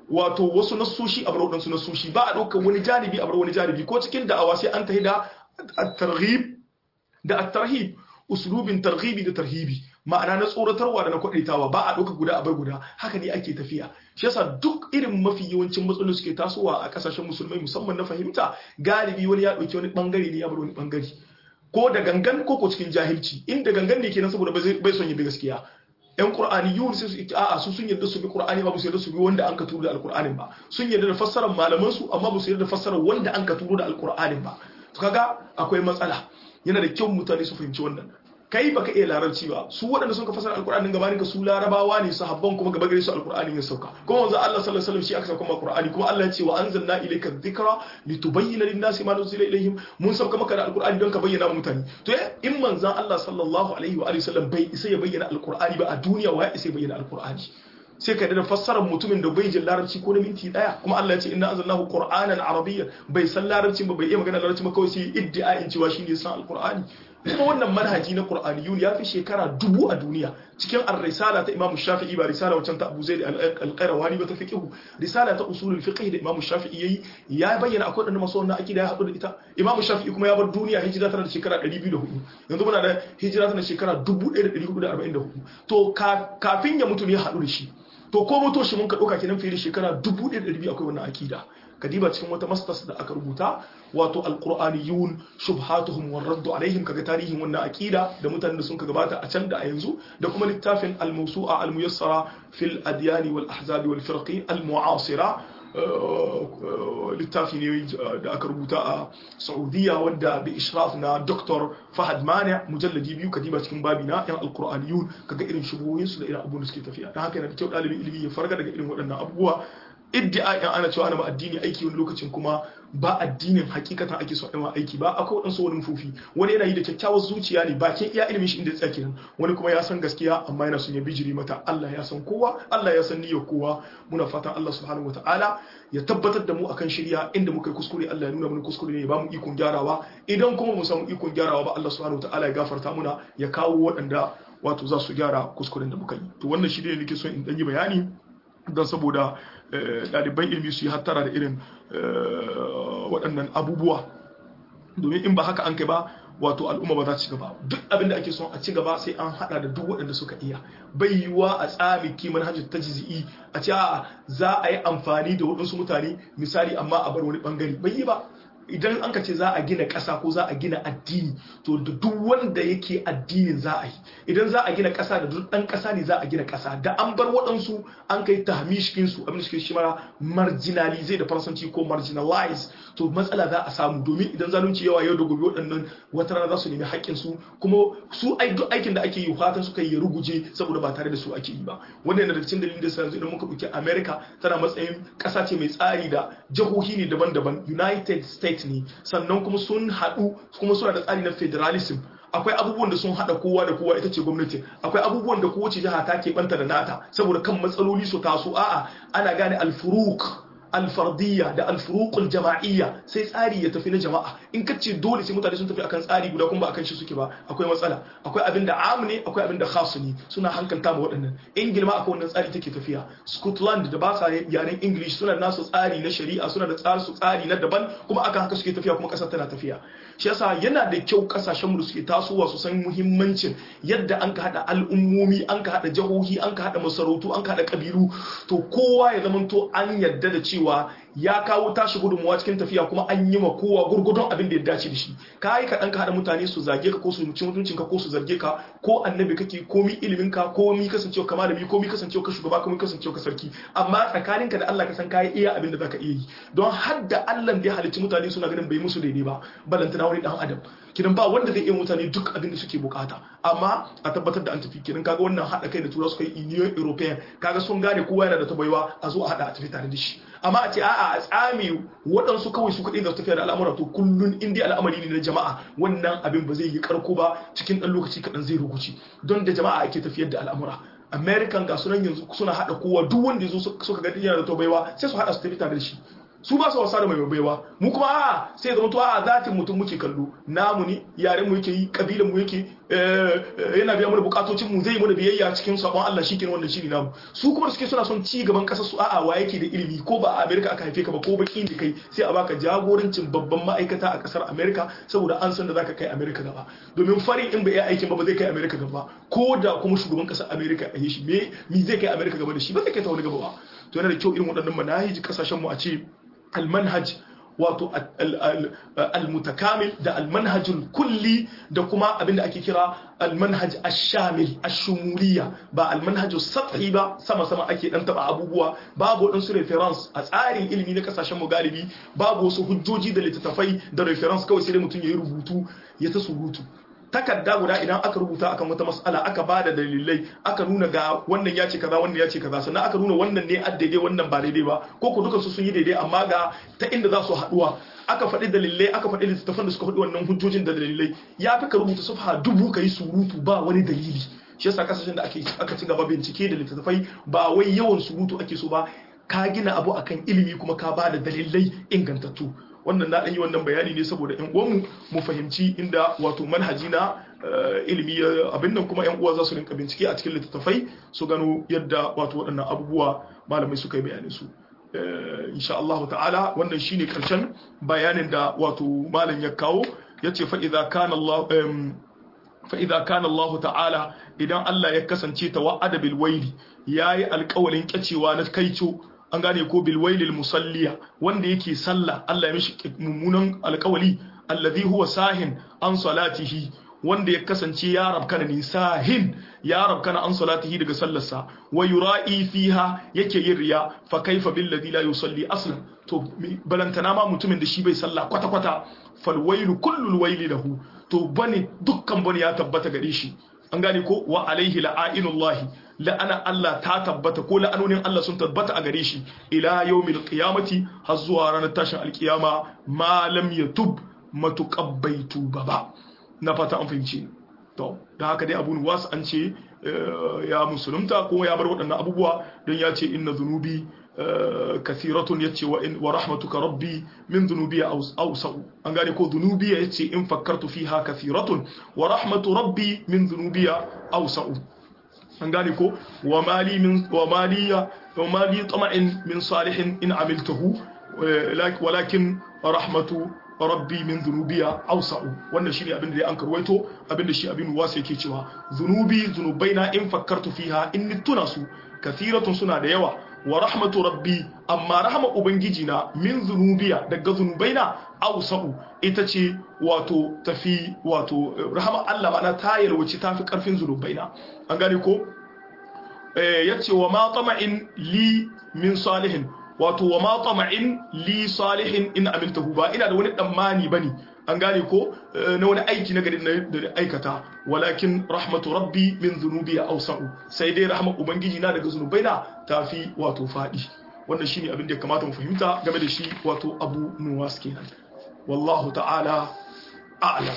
wato wasu nasoshi a bar waɗansu nasoshi ba a ɗaukar wani janibi a bar wani janibi ko cikin da'awa sai an tahi da at-targhib da at-tarhib uslubin targhibi da tarhibi ma'ana na tsoratarwa da na kwadaitawa ba a ɗauka guda a bar guda haka ne ake tafiya shi yasa duk irin mafi yawancin matsaloli suke tasowa a kasashen musulmai musamman na fahimta galibi wani ya ɗauki wani bangare ne ya bar wani bangare ko da gangan ko ko cikin jahilci inda gangan ne kenan saboda bai son yabi gaskiya yan qur'ani yun sai su a'a su sun yarda su bi qur'ani ba su yarda su bi wanda an ka turo da alqur'anin ba sun yarda da fassarar malaman su amma ba su yarda da fassarar wanda an ka turo da alqur'anin ba to kaga akwai matsala yana da kyau mutane su fahimci wannan kai baka iya larabci ba su waɗanda sun ka fasara alkur'anin gabanin ka su larabawa ne su habban kuma gaba gare su alkur'anin ya sauka kuma wanzu Allah sallallahu alaihi wasallam shi aka sauka ma alkur'ani kuma Allah ya ce wa anzalna ilayka dhikra litubayyana lin-nasi ma nuzila ilayhim mun sauka maka da alkur'ani don ka bayyana wa mutane to in manzon Allah sallallahu alaihi wa alihi wasallam bai isa ya bayyana alkur'ani ba a duniya wa ya isa ya bayyana alkur'ani sai ka da fassarar mutumin da bai jin larabci ko na minti daya kuma Allah ya ce inna anzalnahu qur'anan arabiyyan bai san larabci ba bai iya magana larabci ba kawai sai iddia'in cewa shine san alqur'ani kuma wannan manhaji na qur'aniyun ya fi shekara dubu a duniya cikin ar-risala ta Imam Shafi'i ba risala wancan ta Abu Zaid al-Qayrawani ba ta fiqh risala ta usulul fiqh da Imam Shafi'i yayi ya bayyana akwai wanda masu wannan akida ya hadu da ita Imam Shafi'i kuma ya bar duniya hijira tana da shekara 204 yanzu muna da hijira tana da shekara 1444 to kafin ya mutu ne ya hadu da shi to ko mutu shi mun ka dauka kenan fiye da shekara 1200 akwai wannan akida kadiba cikin wata masters da aka rubuta wato alqur'aniyun shubhatuhum war radd alaihim kaga tarihin wannan akida da mutanen da sun ka gabata a can da a yanzu da kuma littafin al-mawsu'a al-muyassara fil adyan wal ahzab wal firqi al-mu'asira littafi ne da aka rubuta a saudiya wanda bi ishraf na dr fahad mani mujalladi biyu kadiba cikin babi na yan alkur'aniyun kaga irin shubuhoyinsu da irin abubuwan da suke tafiya don haka yana da kyau ɗalibin ilimi ya farga daga irin waɗannan abubuwa iddia in ana cewa ana ma addini aiki wani lokacin kuma ba addinin hakikatan ake so a aiki ba akwai waɗansu wani fufi wani yana yi da kyakkyawar zuciya ne bakin iya ilimin shi inda ya tsaya wani kuma ya san gaskiya amma yana son ya bijiri mata Allah ya san kowa Allah ya san niyyar kowa muna fatan Allah subhanahu wataala ya tabbatar da mu akan shirya inda muka yi kuskure Allah ya nuna mana kuskure ne ya ba mu ikon gyarawa idan kuma mu samu ikon gyarawa ba Allah subhanahu wataala ya gafarta muna ya kawo waɗanda wato za su gyara kuskuren da muka yi to wannan shi ne nake son in ɗan yi bayani don saboda ɗaliban ilmi su yi hattara da irin waɗannan abubuwa domin in ba haka an kai ba wato al'umma ba za ci gaba duk abin da ake son a ci gaba sai an hada da duk waɗanda suka iya bai yiwuwa a tsami kiman hajjar ta jizi'i a ce a za a yi amfani da waɗansu mutane misali amma a bar wani bangare bai yi ba idan an ka ce za a gina ƙasa ko za a gina addini to da duk wanda yake addinin za a yi idan za a gina ƙasa da duk ɗan ƙasa ne za a gina ƙasa da an bar waɗansu an kai tahmishkin su abin da suke shi mara marginalize da faransanci ko marginalize to matsala za a samu domin idan zalunci yawa yau da gobe waɗannan wata rana za su nemi haƙƙin su kuma su duk aikin da ake yi fatan suka yi ruguje saboda ba tare da su ake yi ba wannan yana da cikin dalilin da yanzu idan muka ɗauki america tana matsayin ƙasa ce mai tsari da jihohi ne daban-daban united states ne sannan kuma sun haɗu kuma suna da tsari na federalism akwai abubuwan da sun haɗa kowa da kowa ita ce gwamnati akwai abubuwan da kowace jiha ta keɓanta da nata saboda kan matsaloli su taso a'a ana gane alfuruk alfardiyya da alfuruqul jama'iyya sai tsari ya tafi na jama'a in ka ce dole sai mutane sun tafi akan tsari guda kuma ba akan shi suke ba akwai matsala akwai abin da am ne akwai abin da khas ne suna hankalta ma waɗannan ingil ma akwai wannan tsari take tafiya scotland da ba sa yaren english suna nasu tsari na shari'a suna da tsari su tsari na daban kuma akan haka suke tafiya kuma ƙasar tana tafiya shi yasa yana da kyau kasashen mu da suke tasowa su san muhimmancin yadda an ka hada al'ummomi an ka hada jihohi an ka hada masarautu an ka hada kabilu to kowa ya zamanto an yadda da cewa ya kawo tashi gudunmuwa cikin tafiya kuma an yi ma kowa gurgudun abin da ya dace da shi ka yi kaɗan ka haɗa mutane su zage ka ko su ci mutuncin ka ko su zarge ka ko annabi kake komi ilimin ka komi kasancewa ka malami komi kasancewa ka shugaba komi kasancewa ka sarki amma tsakaninka da Allah ka san kayi iya abin da zaka iya yi don har da Allah da ya halicci mutane suna ganin bai musu daidai ba balantana wani dan adam kidan ba wanda zai iya mutane duk abin da suke bukata amma a tabbatar da an tafi kidan kaga wannan haɗa kai da tura suka yi union european kaga sun gane kowa yana da tabaiwa a zo a haɗa a tafi tare da shi amma a ce a'a a tsame waɗansu kawai su kaɗai da tafiya da al'amura to kullun in dai al'amari ne na jama'a wannan abin ba zai yi karko ba cikin ɗan lokaci kaɗan zai ruguci don da jama'a ake tafiyar da al'amura american ga sunan yanzu suna haɗa kowa duk wanda ya zo suka ga yana da tabaiwa sai su haɗa su tafi tare da shi su ba su wasa da mai baiwa mu kuma a sai zama to a zatin mutum muke kallo namu ne yaren mu yake yi kabilan mu yake yana biya mana bukatocin mu zai yi mana biyayya cikin sabon Allah shi kenan wannan shiri namu su kuma da suke suna son ci gaban kasar su a'a wa yake da ilimi ko ba a America aka haife ka ba ko baki ne kai sai a baka jagorancin babban ma'aikata a kasar America saboda an san da zaka kai America gaba domin fari in bai yi aikin ba ba zai kai America gaba ko da kuma shugaban kasar America a yi shi me me zai kai America gaba da shi ba zai kai ta wani gaba ba to yana da kyau irin waɗannan manahiji kasashen mu a ce المنهج wato al-mutakamil da al-manhajul kulli da kuma abinda ake kira al-manhaj ash-shamil ash-shumuliyya ba al-manhajus sathi ba sama sama ake dan taba abubuwa babu wadansu reference a tsarin ilimi na kasashen mu galibi babu wasu hujjoji da littattafai da reference kawai sai dai mutum yayi rubutu ya ta surutu takarda guda idan aka rubuta akan wata mas'ala aka ba da dalilai aka nuna ga wannan ya ce kaza wannan ya ce kaza sannan aka nuna wannan ne a daidai wannan ba daidai ba ko ko dukansu sun yi daidai amma ga ta inda za su haduwa aka faɗi dalilai aka faɗi littattafan da suka faɗi wannan hujjojin da dalilai ya fi ka rubuta safha dubu ka yi surutu ba wani dalili shi yasa kasashen da ake aka ci gaba bincike da littattafai ba wai yawan surutu ake so ba ka gina abu akan ilimi kuma ka ba da dalilai ingantattu wannan na ɗan yi wannan bayani ne saboda yan uwanmu mu fahimci inda wato manhaji na ilimi abin nan kuma yan uwa za su rinka bincike a cikin littattafai su gano yadda wato waɗannan abubuwa malamai suka yi bayanin su insha Allah ta'ala wannan shine karshen bayanin da wato malam ya kawo yace fa idza kana Allah fa idza kana Allah ta'ala idan Allah ya kasance tawa'ada bil waili yayi alƙawalin kyacewa na kaico an gane ko bilwailil musalliya wanda yake sallah Allah ya mishi mummunan alkawali allazi huwa sahin an salatihi wanda ya kasance ya rabkana ni sahin ya rabkana an salatihi daga sallarsa wa yura'i fiha yake yin riya fa kaifa bil ladhi la yusalli aslan to balantana ma mutumin da shi bai sallah kwata kwata fal wailu kullul waili lahu to bane dukkan bane ya tabbata gare shi an gane ko wa alaihi la'ainullahi la'ana Allah ta tabbata ko la'anonin Allah sun tabbata a gare shi ila yawmil qiyamati har zuwa ranar tashin alkiyama ma lam yatub matuqabbaitu baba na fata an fahimci to da haka dai abun wasu an ce ya musulunta ko ya bar waɗannan abubuwa don ya ce inna zunubi kathiratun yace wa in wa rahmatuka rabbi min dhunubi awsa'u an gane ko dhunubi yace in fakkartu fiha kathiratun wa rahmatu rabbi min dhunubi awsa'u an gane ko wa mali min wa maliya wa mali tama'in min salihin in amiltahu walakin rahmatu rabbi min dhunubiya awsa'u wannan shine abin da an karwaito abin da shi abin wasa yake cewa zunubi zunubaina in fakkartu fiha in tuna su kathiratun suna da yawa wa rahmatu rabbi amma rahama ubangiji na min zunubiya daga zunubaina awsa'u ita ce wato tafi wato rahama Allah ma'ana ta yalwaci tafi karfin zunubaina an gane ko eh yace wa ma tama'in li min salihin wato wa ma tama'in li salihin in amiltahu ba ina da wani tsammani bane an gane ko na wani aiki na gari da aikata walakin rahmatu rabbi min zunubi awsa'u sai dai rahmar ubangiji na daga zunubai na tafi wato fadi wannan shine abin da ya kamata mu fahimta game da shi wato abu nuwas kenan wallahu ta'ala a'lam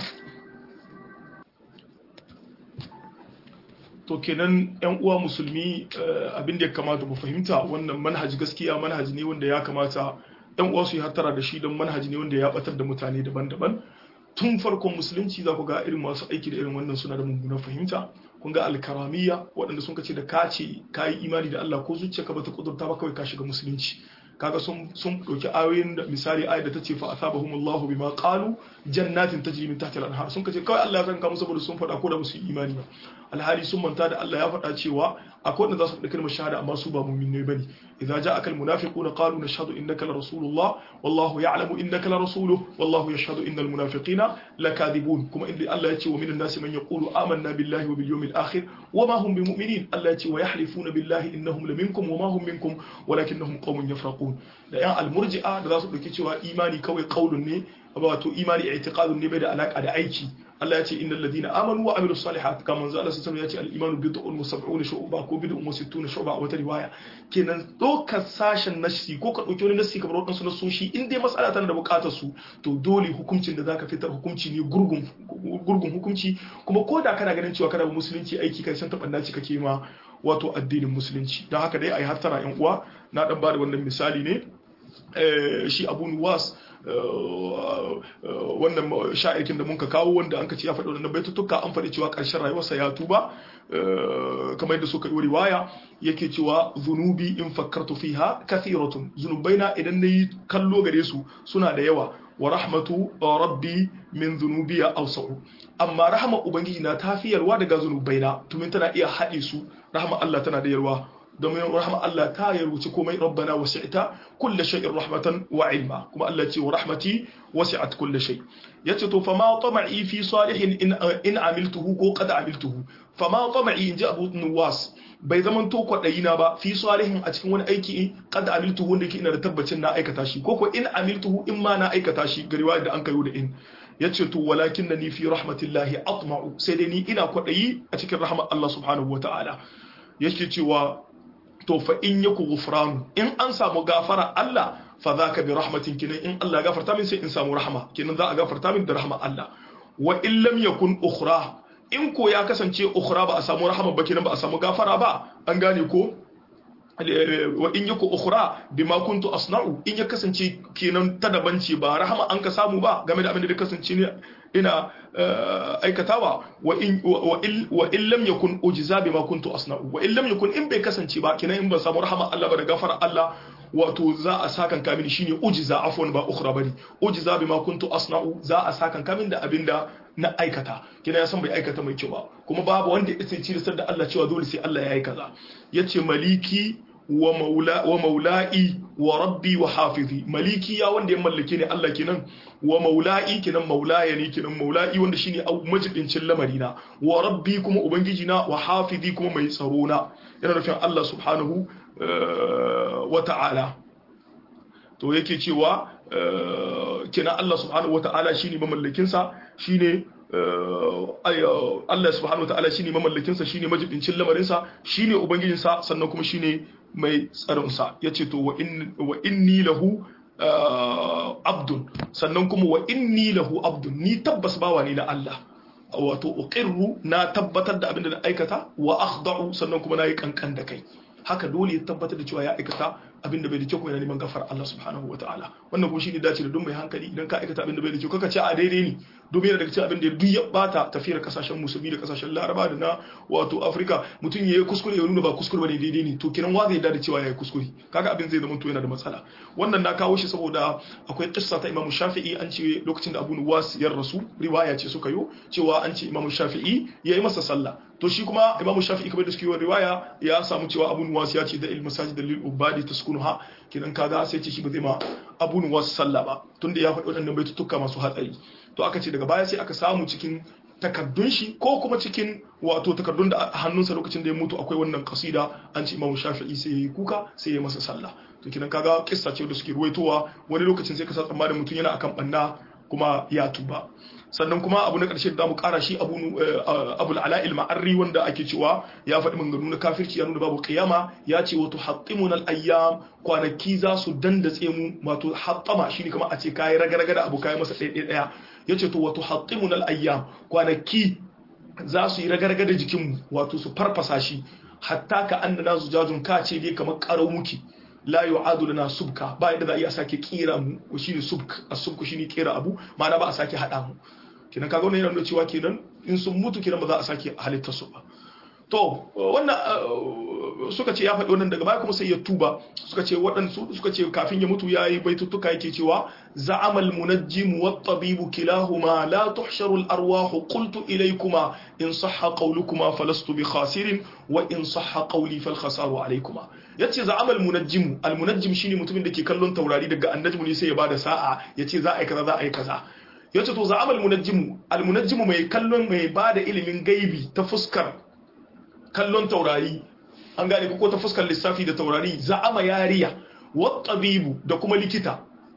to kenan yan uwa musulmi abin da ya kamata mu fahimta wannan manhaji gaskiya manhaji ne wanda ya kamata yan uwa su yi hattara da shi don manhaji ne wanda ya batar da mutane daban-daban tun farkon musulunci za ku ga irin masu aiki da irin wannan suna da mummunan fahimta kun ga alkaramiya waɗanda sun kace da ka ce ka yi imani da Allah ko zuciya ka bata kudurta ba kawai ka shiga musulunci kaga sun sun dauki ayoyin da misali ayat da ta ce fa asabahumullahu bima qalu jannatin tajri min tahtiha al-anhar sun kace kawai Allah ya zanka musu saboda sun faɗa ko da musu imani ba alhali sun manta da Allah ya faɗa cewa akwai wanda za su faɗi kalmar shahada amma su ba mu'minai bane idza ja'aka al-munafiquna qalu nashhadu innaka la rasulullah wallahu ya'lamu innaka la rasuluhu wallahu yashhadu innal munafiqina lakadibun kuma inda Allah ya ce wa minan nasi man yaqulu amanna billahi wa bil yawmil akhir wa ma hum bimu'minin Allah ya ce wa yahlifuna billahi innahum laminkum wa ma hum minkum walakinnahum qaumun yafraqun da yan almurji'a da za su dauki cewa imani kawai qaulun ne wato imani i'tiqadun ne bai da alaka da aiki Allah ya ce innal ladina amanu wa amilus salihat kamar manzo Allah sallallahu ya ce al-imanu bid'un wa sab'una shu'ba ko bid'un wa sittuna shu'ba a wata riwaya kenan dokar sashen nasi ko ka dauki wani nasi kamar wadansu nasoshi in dai mas'ala tana da bukatar su to dole hukuncin da zaka fitar hukunci ne gurgun gurgun hukunci kuma ko da kana ganin cewa kana ba musulunci aiki kan san tabannaci kake ma wato addinin musulunci don haka dai ayi hattara yan uwa na dan bada wannan misali ne shi abu nuwas wannan sha'irkin da muka kawo wanda an ka ce ya faɗi wannan baitutuka an faɗi cewa ƙarshen rayuwarsa ya tuba kamar yadda suka yi riwaya yake cewa zunubi in fakkartu fiha kathiratun zunubaina idan nayi kallo gare su suna da yawa wa rahmatu rabbi min zunubiya awsa'u amma rahama ubangiji na tafiyarwa daga zunubaina tumin tana iya haɗe su rahama Allah tana da yarwa domin rahama Allah ta yarwuci komai rabbana wasi'ta kulli shay'in rahmatan wa ilma kuma Allah ce wa rahmati wasi'at kulli shay yace to fama tama'i fi salihin in in amiltuhu ko qad amiltuhu fama tama'i inji Abu Nuwas bai zaman to kwadayi na ba fi salihin a cikin wani aiki qad amiltuhu wanda yake ina da tabbacin na aikata shi ko ko in amiltuhu in ma na aikata shi ga riwaya da an kayo da in yace to walakin ni fi rahmatillahi atma'u sai dai ni ina kwadayi a cikin rahmar Allah subhanahu wataala yake cewa to fa in yaku ghufranu in an samu gafara Allah fa zaka bi rahmatin kinan in Allah ya gafarta min sai in samu rahma kinan za a gafarta min da rahma Allah wa in lam yakun ukhra in ko ya kasance ukhra ba a samu rahma ba kinan ba a samu gafara ba an gane ko wa in yaku ukhra bima kuntu asna'u in ya kasance kenan ta daban ce ba rahama an ka samu ba game da abin da kasance ne ina aikatawa wa in wa in lam yakun ujza bima kuntu asna'u wa in lam yakun in bai kasance ba kenan in ban samu rahama Allah ba da gafara Allah wato za a sakan kamin shine ujza afwan ba ukhra bane ujza bima kuntu asna'u za a sakan kamin da abinda na aikata kina ya san bai aikata mai kyau ba kuma babu wanda ya ce da Allah cewa dole sai Allah ya yi kaza yace maliki wa maula wa maula'i wa rabbi wa hafizi maliki ya wanda ya mallake ne Allah kenan wa maula'i kenan maulaya ne kenan maula'i wanda shine majibincin lamarina wa rabbi kuma ubangiji na wa hafizi kuma mai tsaro na yana nufin Allah subhanahu wa ta'ala to yake cewa kenan Allah subhanahu wa ta'ala shine mamallakin sa shine Allah subhanahu wa ta'ala shine mamallakin sa shine majibincin lamarin sa shine ubangijin sa sannan kuma shine mai tsaronsa ya ce to wa inni lahu abdun sannan kuma wa inni lahu abdun ni tabbas bawa ne na Allah wato uqirru na tabbatar da abin da na aikata wa akhda'u sannan kuma na yi kankan da kai haka dole ya tabbatar da cewa ya aikata abin da bai da kyau yana neman gafar Allah subhanahu wa ta'ala wannan kuma shine dace da duk mai hankali idan ka aikata abin da bai da kyau kaka ce a daidai ne domin yana daga cikin abin da duk ya bata tafiyar kasashen musulmi da kasashen laraba da na wato afirka mutum ya yi kuskure ya nuna ba kuskure bane daidai ne to kiran wa zai da cewa ya yi kuskure kaga abin zai zama to yana da matsala wannan na kawo shi saboda akwai kissa ta imamu shafi'i an ce lokacin da abu nuwas ya rasu riwaya ce suka yi cewa an ce imamu shafi'i ya yi masa sallah to shi kuma imamu shafi'i kamar da suke yi riwaya ya samu cewa abu nuwas ya ce da ilmu sajid da lil ubadi taskunuha kidan kaga sai ce shi ba zai ma abu nuwas sallah ba tunda ya faɗi waɗannan baitutuka masu hatsari to aka ce daga baya sai aka samu cikin takardun shi ko kuma cikin wato takardun da a hannunsa lokacin da ya mutu akwai wannan kasida an ce imamu shafi'i sai ya yi kuka sai ya masa sallah to kidan kaga kissa ce da suke ruwaitowa wani lokacin sai ka sa tsammanin mutum yana akan banna kuma ya tuba sannan kuma abu na ƙarshe da mu ƙara shi abu abul ala'il ma'arri wanda ake cewa ya faɗi maganganu na kafirci ya nuna babu qiyama ya ce wato haqqimuna al-ayyam kwanaki za su dandatse mu wato haqqama shine kamar a ce kai ragaraga da abu kai masa ɗaya ɗaya yace to wato haqqimuna al-ayyam kwanaki za su yi ragaraga da jikinmu wato su farfasa shi hatta ka annana zujajun ka ce dai kamar karau muke la yu'adu lana subka ba yadda za a iya sake kira mu shine subk as-subku shine kira abu ma'ana ba a sake hada mu kenan kaga wannan yana nuna cewa kenan in sun mutu kenan ba za a sake halittar su ba to wannan suka ce ya faɗi wannan daga baya kuma sai ya tuba suka ce waɗansu suka ce kafin ya mutu yayi baitutuka yake cewa za'amal munajjim wat tabibu kilahuma la tuhsharu al arwah qultu ilaykuma in sahha qawlukuma falastu bi khasirin wa in sahha qawli fal khasaru alaykuma yace za'amal munajjim al munajjim shine mutumin da ke kallon taurari daga annajmu ne sai ya bada sa'a yace za a yi kaza za a yi kaza yace to za'amal munajjim al munajjim mai kallon mai bada ilimin gaibi ta fuskar kallon taurari an gane ko ta fuskar lissafi da taurari za'ama yariya wat tabibu da kuma likita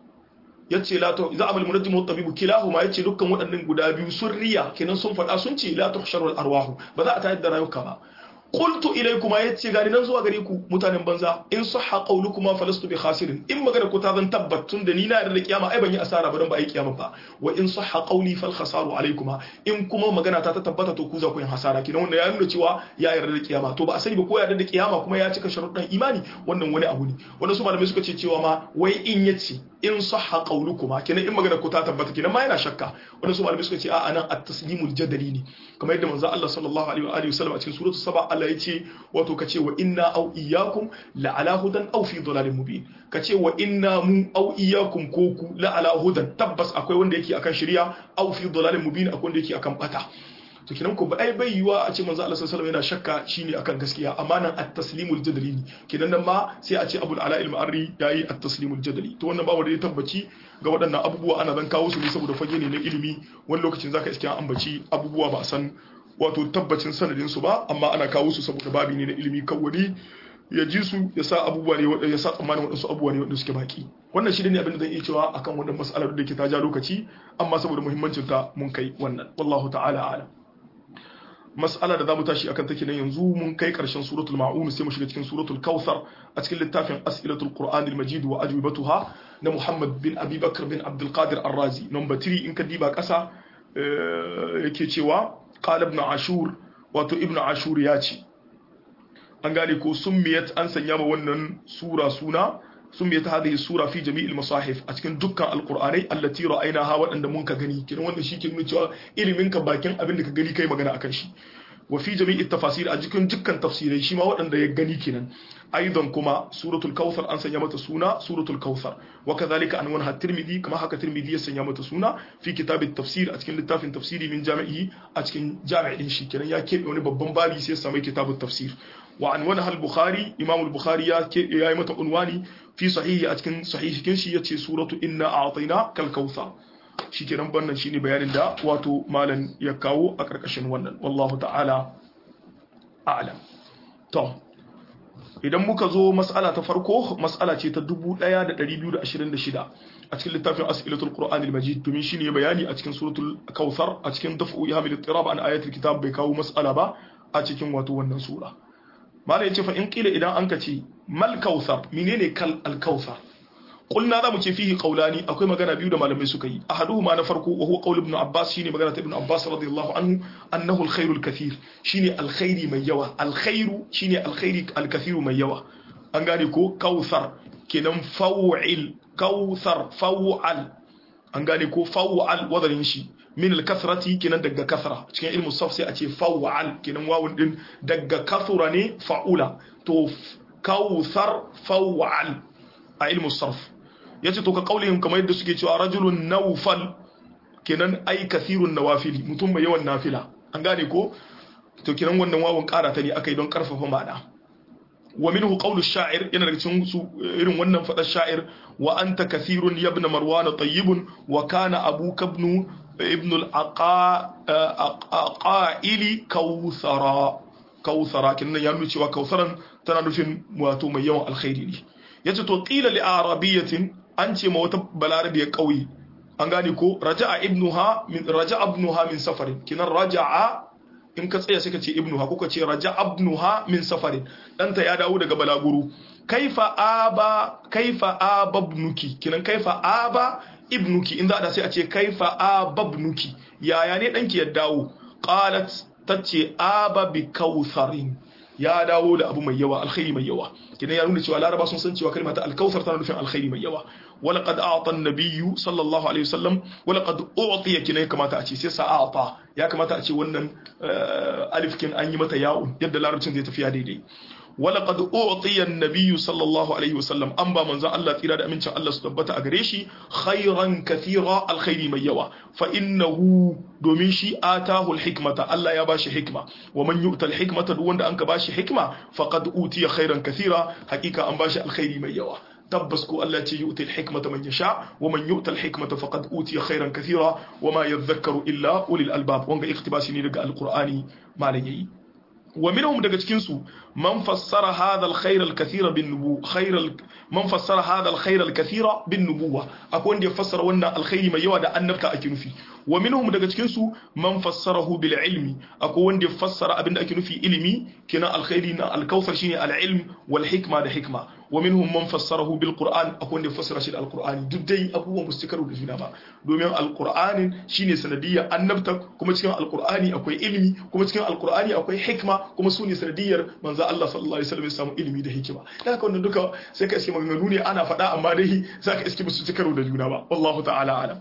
yace la to za'ama al munajjim wat tabibu kilahuma yace dukkan waɗannan guda biyu sun riya kenan sun faɗa sun ce la tuhsharu al arwahu ba za a tayar da rayuka ba qultu ilaykuma yace gani nan zuwa gare ku mutanen banza in sahha qawlukuma falastu bi khasirin in magana ku ta zan tabbatun da ni na yarda kiyama ai ban yi asara ba dan ba ai kiyama ba wa in sahha qawli fal khasaru alaykuma in kuma magana ta ta tabbata to ku za ku yin hasara kidan wanda ya nuna cewa ya yarda da kiyama to ba a sani ba ko yarda da kiyama kuma ya cika sharuɗan imani wannan wani abu ne wanda su malamai suka ce cewa ma wai in yace in sahha qawlukuma kenan in magana ku ta tabbata kenan ma yana shakka wanda su malamai suka ce a anan at-taslimul jadali ne kamar yadda manzo Allah sallallahu alaihi wa alihi wasallam a cikin suratul saba Allah ya ce wato kace wa inna aw iyyakum la ala hudan aw fi dhalalin mubin kace wa inna mu aw iyyakum ko ku la ala hudan tabbas akwai wanda yake akan shari'a aw fi dhalalin mubin akwai wanda yake akan bata to kinan ko ba ai bai yiwa a ce manzo Allah sallallahu alaihi yana shakka shine akan gaskiya amma nan at-taslimul jadali ne kinan nan ma sai a ce Abul Ala al-Ma'arri yayi at-taslimul jadali to wannan babu da ya tabbaci ga waɗannan abubuwa ana zan kawo su ne saboda fage ne na ilimi wani lokacin zaka iske an ambaci abubuwa ba a san wato tabbacin sanadin su ba amma ana kawo su saboda babi ne na ilimi kawai ya ji su ya sa abubuwa ne ya sa tsammanin waɗansu abubuwa ne waɗanda suke baki wannan shi ne abin da zan iya cewa akan wannan mas'alar da ke ta ja lokaci amma saboda muhimmancin ta mun kai wannan wallahu ta'ala a'lam mas'ala da zamu tashi akan take nan yanzu mun kai karshen suratul ma'un sai mu shiga cikin suratul kautsar a cikin littafin as'ilatul qur'anil majid wa ajwibatuha na muhammad bin abi bakr bin abdul qadir ar-razi number 3 in ka diba kasa yake cewa qala ibn ashur wato ibn ashur ya ce an gane ko summiyat an sanya ma wannan sura suna summiyat hadhihi sura fi jami'il masahif a cikin dukkan alqur'anai allati ra'aynaha wadanda mun ka gani kiran wanda shi ke nuna cewa ilimin ka bakin abin da ka gani kai magana akan shi wa fi jami'i tafasir a cikin dukkan tafsirai shi ma waɗanda ya gani kenan aidan kuma suratul kautsar an sanya mata suna suratul kautsar wa kadhalika an wanha tirmidhi kama haka tirmidhi ya sanya mata suna fi kitabit tafsir a cikin littafin tafsiri min jami'i a cikin jami'in shi kenan ya kebe wani babban babi sai ya samu kitabut tafsir wa an wanha al-bukhari imam al-bukhari ya ya yi mata unwani fi sahihi a cikin sahihin shi yace suratu inna a'tayna kal kautsar shikenan wannan shine bayanin da wato malam ya kawo a karkashin wannan wallahu ta'ala a'lam to idan muka zo mas'ala ta farko mas'ala ce ta 1226 a cikin littafin as'ilatul qur'anil majid domin shine bayani a cikin suratul kautsar a cikin daf'u ihamil ittirab an ayatul kitab bai kawo mas'ala ba a cikin wato wannan sura malam yace fa in qila idan an ka ce mal kautsar menene kal al kautsar قلنا ذا متي فيه قولاني akwai magana biyu da malamai suka yi ahaduhuma na farko wa huwa qaul ibn abbas shine magana ta ibn abbas radiyallahu anhu annahu alkhairu alkathir shine alkhairi mai yawa alkhairu shine alkhairi alkathiru mai yawa an gane ko kautsar kenan faw'il kautsar faw'al an gane ko faw'al wadarin shi min alkathrati kenan daga kasra cikin ilmu saf sai a ce faw'al kenan wawun din daga kathura ne fa'ula to kautsar faw'al a ilmu sarf ya ce to ka kaulihim kamar yadda suke cewa rajulun naufal kenan ai kathirun nawafili mutum mai yawan nafila an gane ko to kenan wannan wawun kara ta ne aka yi don karfafa ma'ana wa minhu qawlu sha'ir yana daga cikin su irin wannan fadar sha'ir wa anta kathirun ya ibn marwan tayyibun wa kana abuka ibn ibn al-aqaili kawthara kawthara kenan ya nuna cewa kawtharan tana nufin wato mai yawan alkhairi ne yace to qila li arabiyatin an ce ma wata balarabiyar kauye an gane ko raja'a ibnuha min raja'a ibnuha min safarin kinan raja'a in ka tsaya suka ce ibnuha ko ka ce raja'a ibnuha min safarin danta ya dawo daga balaguru kaifa aba kaifa ababnuki kinan kaifa aba ibnuki in za a sai a ce kaifa ababnuki yaya ne danki ya dawo qalat tace aba bi kautharin ya dawo da abu mai yawa alkhairi mai yawa kidan ya nuna cewa laraba sun san cewa kalmar ta alkautsar tana nufin alkhairi mai yawa wala qad a'ta an-nabiyyu sallallahu alaihi wasallam wala qad u'tiya kidan ya kamata a ce sai sa'ata ya kamata a ce wannan alif kin an yi mata ya'un yadda larabcin zai tafiya daidai wala qad u'tiya an-nabiyyu sallallahu alaihi wasallam an ba manzon Allah tsira da amincin Allah su tabbata a gare shi khairan kathira alkhairi mai yawa fa innahu domin shi atahu alhikmata Allah ya bashi hikma wa man yu'ta alhikmata duk wanda an ka bashi hikma faqad utiya khairan kathira hakika an bashi alkhairi mai yawa tabbas ko Allah ce yu'ti alhikmata man yasha wa man yu'ta alhikmata faqad utiya khairan kathira wa ma yadhakkaru illa ulil albab wanga iktibasi ne daga alqur'ani malan yayi ومنهم daga cikin su man fassara hadha alkhair alkathira bin nubu khair man fassara hadha alkhair alkathira bin nubuwa akwai wanda ya fassara wannan alkhairi mai yawa da annabta ake nufi wa minhum daga cikin su man fassarahu bil ilmi akwai wanda ya fassara abinda ake nufi ilimi kenan alkhairi na alkauthar shine al ilm wal hikma da hikma wa minhum man fassarahu bil qur'an akwai wanda ya fassara shi da alqur'ani duk dai abubuwan musu karu da juna ba domin alqur'anin shine sanadiyya annabta kuma cikin alqur'ani akwai ilimi kuma cikin alqur'ani akwai hikma kuma su ne sanadiyyar manzo Allah sallallahu alaihi wasallam ya samu ilimi da hikima dan haka wannan duka sai ka iske maganganu ne ana faɗa amma dai zaka iske musu karu da juna ba wallahu ta'ala alam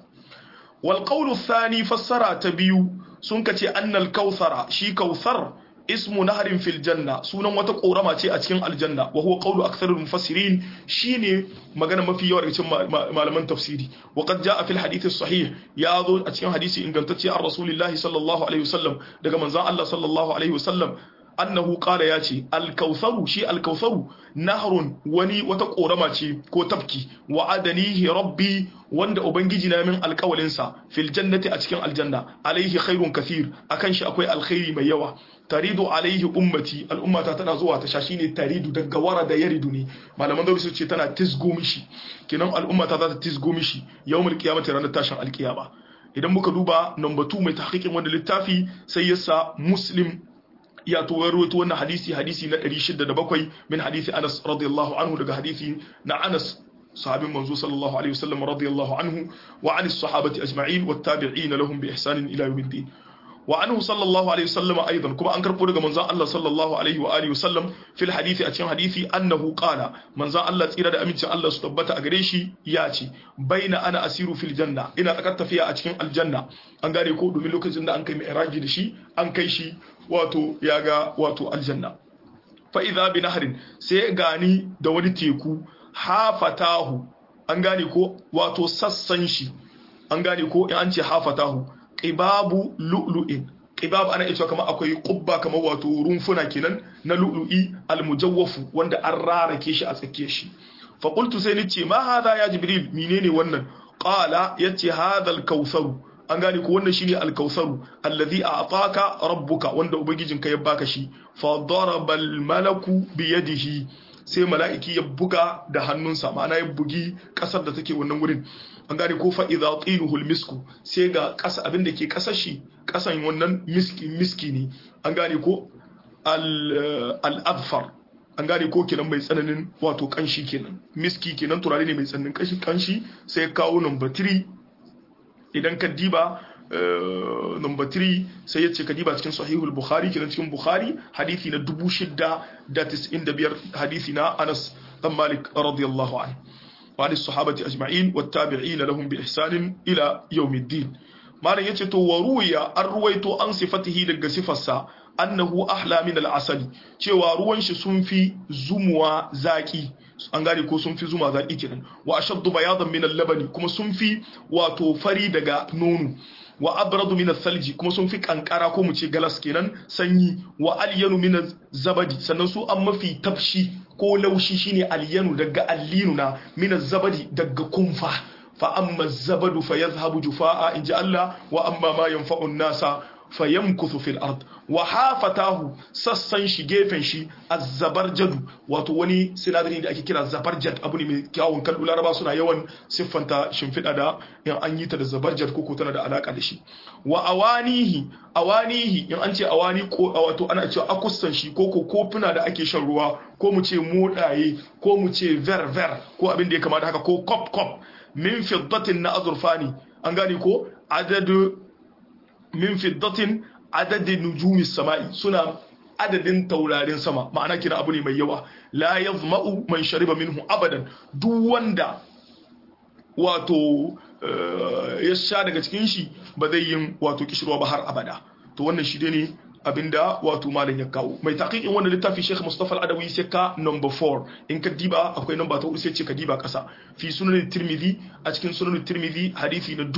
wal qawlu thani fassara ta biyu sun kace annal kautsara shi kautsar ismu naharin fil janna sunan wata korama ce a cikin aljanna wa huwa qawlu aktharul mufassirin shine magana mafi yawa daga cikin malaman tafsiri wa qad jaa fil hadith sahih ya zo a cikin hadisi ingantacce an rasulillahi sallallahu alaihi wasallam daga manzon Allah sallallahu alaihi wasallam annahu qala ya ce alkautharu shi alkautharu nahrun wani wata korama ce ko tafki wa adanihi rabbi wanda ubangiji na min alkawalin sa fil jannati a cikin aljanna alaihi khairun kathir akan shi akwai alkhairi mai yawa taridu alaihi ummati al'ummata tana zuwa ta shashi ne taridu daga wara da yaridu ne malaman dauri su ce tana tisgo mishi kinan al'ummata za ta tisgo mishi yawmul qiyamati ranar tashin alkiyama idan muka duba number 2 mai tahqiqin wannan littafi sai yasa muslim ya to rawaito wannan hadisi hadisi na 607 min hadisi Anas radiyallahu anhu daga hadisi na Anas sahabin manzo sallallahu alaihi wasallam radiyallahu anhu wa an as-sahabati ajma'in wat tabi'in lahum bi ihsan ila yawmiddin wa anhu sallallahu alaihi wasallam aidan kuma an karbo daga manzon Allah sallallahu alaihi wa alihi wasallam fil hadisi a cikin hadisi annahu qala manzon Allah tsira da amincin Allah su tabbata a gare shi ya ce baina ana asiru fil janna ina tsakar tafiya a cikin aljanna an gane ko domin lokacin da an kai mi'raji da shi an kai shi wato ya ga wato aljanna fa idza bi nahrin sai gani da wani teku hafatahu an gane ko wato sassan shi an gane ko in an ce hafatahu qibabu lu'lu'in qibab ana cewa kamar akwai qubba kamar wato rumfuna kenan na lu'lu'i almujawwafu wanda an rarake shi a tsakiyar shi fa qultu sai nace ma hada ya jibril menene wannan qala yace hadha al-kautsar an gane ko wannan shine al-kautsar alladhi a'taka rabbuka wanda ubangijinka ya baka shi fa daraba al-malaku bi yadihi sai mala'iki ya buga da hannunsa ma'ana ya bugi kasar da take wannan wurin an gane ko fa'iza tsinuhul misku sai ga ƙasa abin da ke ƙasar shi ƙasan wannan miski miski ne an gane ko al'adfar an gane ko kenan mai tsananin wato ƙanshi kenan miski kenan turare ne mai tsananin ƙanshi sai kawo number 3 idan ka diba number 3 sai ya ce ka diba cikin sahihul bukhari kenan cikin bukhari hadithi na 695 hadithi na anas dan malik radiyallahu anhu وعن الصحابة أجمعين والتابعين لهم بإحسان إلى يوم الدين ما رأي يتو وروي الرويت عن صفته لغا صفة أنه أحلى من العسل cewa ruwan shi sun fi zumuwa zaki an gane ko sun fi zuma zaki kenan wa ashaddu bayadan min al-labani kuma sun fi wato fari daga nono wa abradu min salji kuma sun fi kankara ko mu ce galas kenan sanyi wa alyanu min zabadi sannan su an mafi tafshi ko laushi shine alyanu daga allinuna min zabadi daga kunfa fa amma zabadu fa yadhhabu jufaa inji Allah wa amma ma yanfa'u nasa fa yamkuthu fil ard wa hafatahu sassan shi gefen shi azzabarjadu wato wani sinadari da ake kira zabarjad abu ne mai kyawun kallo laraba suna yawan siffanta shimfiɗa da in an yi ta da zabarjad ko tana da alaka da shi wa awanihi awanihi in an ce awani ko wato ana cewa akussan shi ko ko kofuna da ake shan ruwa ko mu ce modaye ko mu ce ver ver ko abin da ya kamata haka ko kop kop min fiddatin na azurfani an gane ko adadu min fiddatin adadin nujumis sama'i suna adadin taurarin sama ma'ana kina abu ne mai yawa la yazma'u man shariba minhu abadan duk wanda wato ya sha daga cikin shi ba zai yin wato kishirwa ba har abada to wannan shi ne abinda wato malam ya kawo mai taqiqin wannan littafi Sheikh Mustafa Al-Adawi sai ka number 4 in ka diba akwai number ta hudu sai ce ka diba kasa fi sunan Tirmidhi a cikin sunan Tirmidhi hadisi na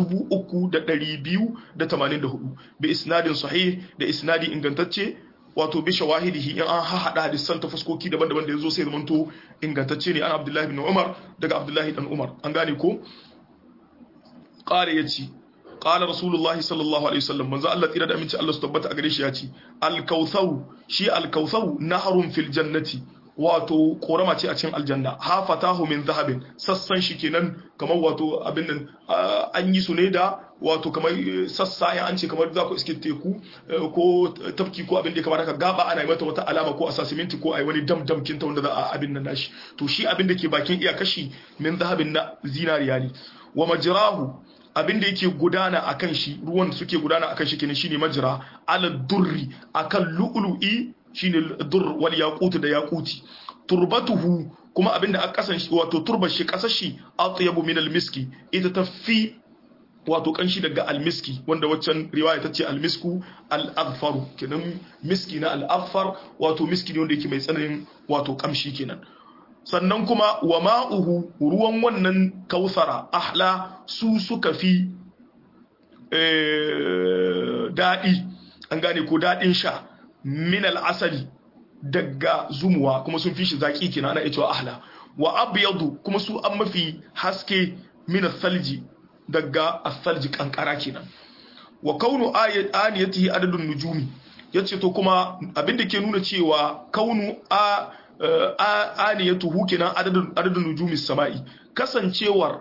3284 bi isnadin sahih da isnadi ingantacce wato bi shawahidihi in an hada hadisan ta fuskoki daban-daban da yazo sai zamanto ingantacce ne an Abdullahi ibn Umar daga Abdullahi dan Umar an gane ko qala yace qala rasulullahi sallallahu alaihi wasallam manzo Allah tsira da aminci Allah su tabbata a gare shi yace al-kautsar shi al-kautsar naharun fil jannati wato korama ce a cikin aljanna hafatahu min zahabin sassan shi kenan kamar wato abin nan an yi su ne da wato kamar sassa ya an ce kamar za ku iske teku ko tafki ko abin da ya kamata ka gaba ana yi mata wata alama ko a sa siminti ko a yi wani dam dam kinta wanda za a abin nan nashi to shi abin da ke bakin iya kashi min zahabin na zinariya ne wa majrahu abin da yake gudana akan shi ruwan suke gudana akan shi kenan shine majra ala durri akan lu'lu'i shine dur wal yaqut da yaquti turbatuhu kuma abin da aka kasan wato turbar shi kasar shi atyabu min al miski ita tafi wato kanshi daga almiski wanda waccan riwaya ta ce almisku al-azfaru kenan miski na al-azfar wato miski ne wanda yake mai tsananin wato kamshi kenan sannan kuma wa ma'uhu ruwan wannan kausara ahla su suka fi daɗi an gane ko daɗin sha min al-asali daga zumuwa kuma sun fi shi zaki kenan ana cewa ahla wa abyadu kuma su an mafi haske min al-thalji daga asalji kankara kenan wa kaunu aniyatihi adadun nujumi yace to kuma abinda ke nuna cewa kaunu a aniyatuhu kenan adadun adadun nujumi samai kasancewar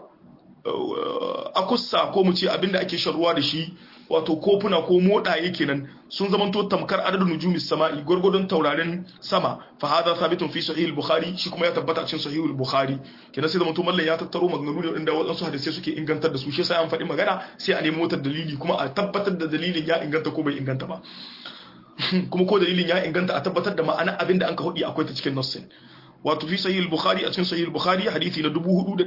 akussa ko mu ce abinda ake sharuwa da shi wato kofuna ko modaye kenan sun zamanto tamkar adadin nujumi sama'i gurgurdun taurarin sama fa hada sabitun fi sahih al-bukhari shi kuma ya tabbata a cikin sahih al-bukhari kenan sai zamanto mallan ya tattaro maganganu ne inda wadansu hadisi suke ingantar da su shi sai an faɗi magana sai a nemi motar dalili kuma a tabbatar da dalilin ya inganta ko bai inganta ba kuma ko dalilin ya inganta a tabbatar da ma'ana abinda an ka hudi akwai ta cikin nassin wato fi sahih al-bukhari a cikin sahih al-bukhari hadisi na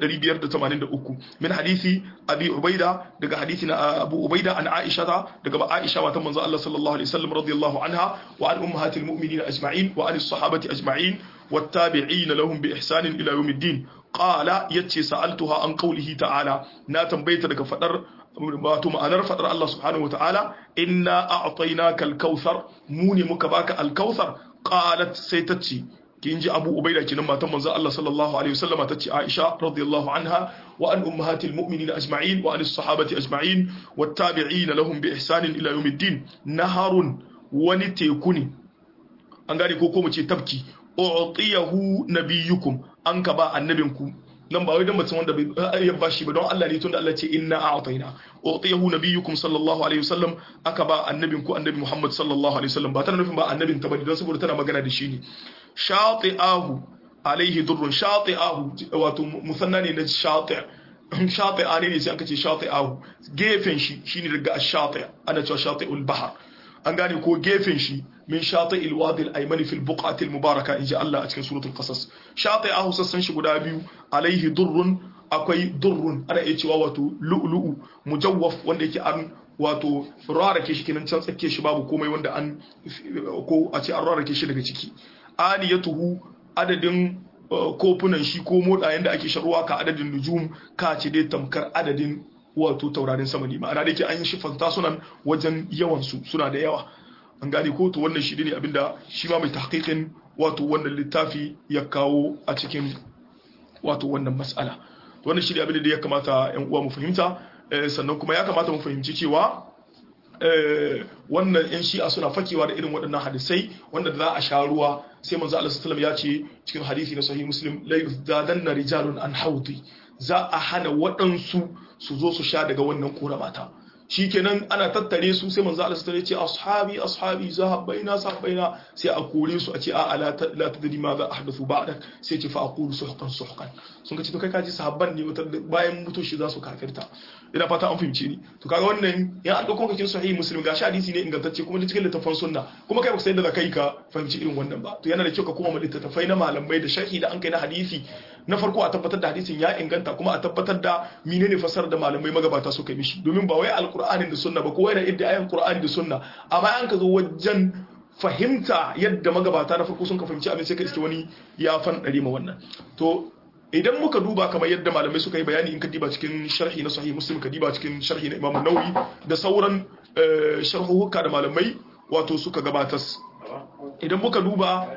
4583 min hadisi abi ubaida daga hadisi na abu ubaida an aisha daga aisha matan manzo Allah sallallahu alaihi wasallam radiyallahu anha wa an ummahatil mu'minin ajma'in wa an as-sahabati ajma'in wattabi'in lahum bi ihsan ila yawmiddin qala yace sa'altuha an qawlihi ta'ala na tambayeta daga fadar wato ma'anar fadar Allah subhanahu wa ta'ala inna a'tainaka al-kautsar mu ne muka baka al-kautsar qalat sai tace kin ji abu ubaida kinan matan manzo Allah sallallahu alaihi wasallama tace Aisha radiyallahu anha wa an ummahatil mu'minin ajma'in wa an as-sahabati ajma'in wattabi'ina lahum bi ihsanin ila yawmiddin naharun wani teku ne an gane ko ko mu ce tafki u'tiyahu nabiyyukum an ka ba annabinku nan ba wai dan mutum wanda bai ya bashi ba don Allah ne tunda Allah ce inna a'tayna utiyahu nabiyyukum sallallahu alaihi wasallam aka ba annabin ku annabi Muhammad sallallahu alaihi wasallam ba tana nufin ba annabin ta bane don saboda tana magana da shi ne shati'ahu alaihi durrun shati'ahu wato musanna ne na shati' shati'a ne sai aka ce shati'ahu gefen shi shine daga ash-shati' ana cewa shati'ul bahr an gane ko gefen shi min shati'il wadi al-aymani fil buq'ati al-mubaraka inji Allah a cikin suratul qasas shati'ahu sassan shi guda biyu alaihi durrun akwai durrun ana iya cewa wato lu'lu'u mujawwaf wanda yake an wato rarake shi kenan can tsake shi babu komai wanda an ko a ce an rarake shi daga ciki aniyatuhu adadin kofunan shi ko modayen da ake sharuwa ka adadin nujum ka ce dai tamkar adadin wato taurarin sama ne ma'ana da yake an yi shi fanta sunan wajen yawan su suna da yawa an gane ko to wannan shi ne abinda shi ma mai tahqiqin wato wannan littafi ya kawo a cikin wato wannan mas'ala to wannan shi ne abinda da ya kamata yan uwa mu fahimta sannan kuma ya kamata mu fahimci cewa wannan yan shi'a suna fakewa da irin waɗannan hadisai wanda za a sha ruwa sai manzo Allah sallallahu ya ce cikin hadisi na sahih muslim la yuzdadanna rijalun an haudi za a hana waɗansu su zo su sha daga wannan koramata shikenan ana tattare su sai manzo Allah sallallahu ya ce ashabi ashabi zahabbaina sahabbaina sai a kore su a ce a la tadri ma za ahdathu ba'dak sai ce fa aqulu suhqan suhqan sun ka ce to kai kaji sahabban ne wata bayan mutu shi za su kafirta ina fata an fahimce ni to kaga wannan ya an dauko kakin sahih muslim gashi hadisi ne ingantacce kuma cikin littafin sunna kuma kai baka san da kai ka fahimci irin wannan ba to yana da kyau ka koma littattafai na malamai da sharhi da an kai na hadisi na farko a tabbatar da hadisin ya inganta kuma a tabbatar da menene fasar da malamai magabata suka yi mishi domin ba wai alqur'anin da sunna ba ko wai da idda ayan qur'ani da sunna amma an ka zo wajen fahimta yadda magabata na farko sun ka fahimci abin sai ka iske wani ya fan dare ma wannan to idan muka duba kamar yadda malamai suka yi bayani in ka diba cikin sharhi na sahih muslim ka diba cikin sharhi na imam nawawi da sauran sharhuhuka da malamai wato suka gabatas idan muka duba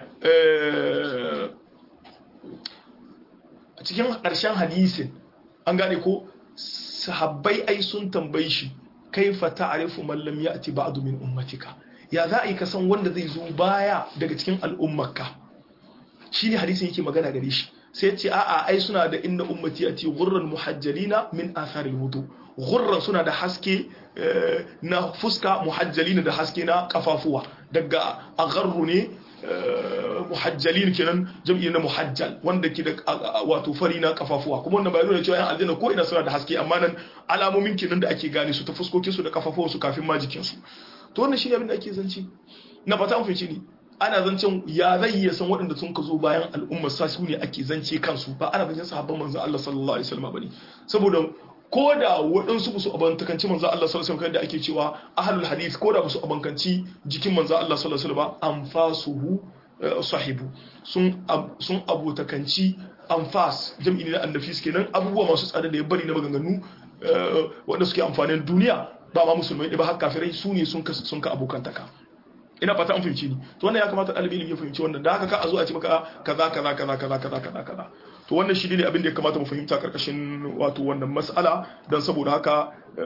a cikin ƙarshen hadisin an gane ko sahabbai ai sun tambayi shi kaifa ta'rifu man lam ya'ti ba'du min ummatika ya za a yi kasan wanda zai zo baya daga cikin al'ummarka shine hadisin yake magana gare shi sai ya ce a'a ai suna da inna ummati ati ghurran muhajjalina min atharil wudu ghurran suna da haske na fuska muhajjalina da haske na kafafuwa daga agharru ne muhajjalin kenan jam'i na muhajjal wanda ke da wato fari na kafafuwa kuma wannan bayan nuna cewa yan aljanna ko ina suna da haske amma nan alamomin kenan da ake gane su ta fuskokin su da kafafuwan su kafin ma jikin su to wannan shine abin da ake zanci na fata mun fice ne ana zancen ya zai iya san waɗanda sun ka zo bayan al'ummar sa su ne ake zance kansu ba ana zancen sahabban manzo Allah sallallahu alaihi wasallam bane saboda ko da waɗansu su abantakanci manzo Allah sallallahu alaihi wasallam da ake cewa ahlul hadith ko da su abankanci jikin manzo Allah sallallahu alaihi wasallam anfasuhu sahibu sun sun abotakanci anfas jam'i ne na annafis kenan abubuwa masu tsada da ya bari na maganganu wanda suke amfanin duniya ba ma musulmai ba har kafirai su ne sun ka sun ka abokantaka ina fata an fahimci ni to wannan ya kamata ɗalibi ilimi ya fahimci wannan da haka ka a zo a ce maka kaza kaza kaza kaza kaza kaza kaza to wannan shi ne abin da ya kamata mu fahimta karkashin wato wannan mas'ala dan saboda haka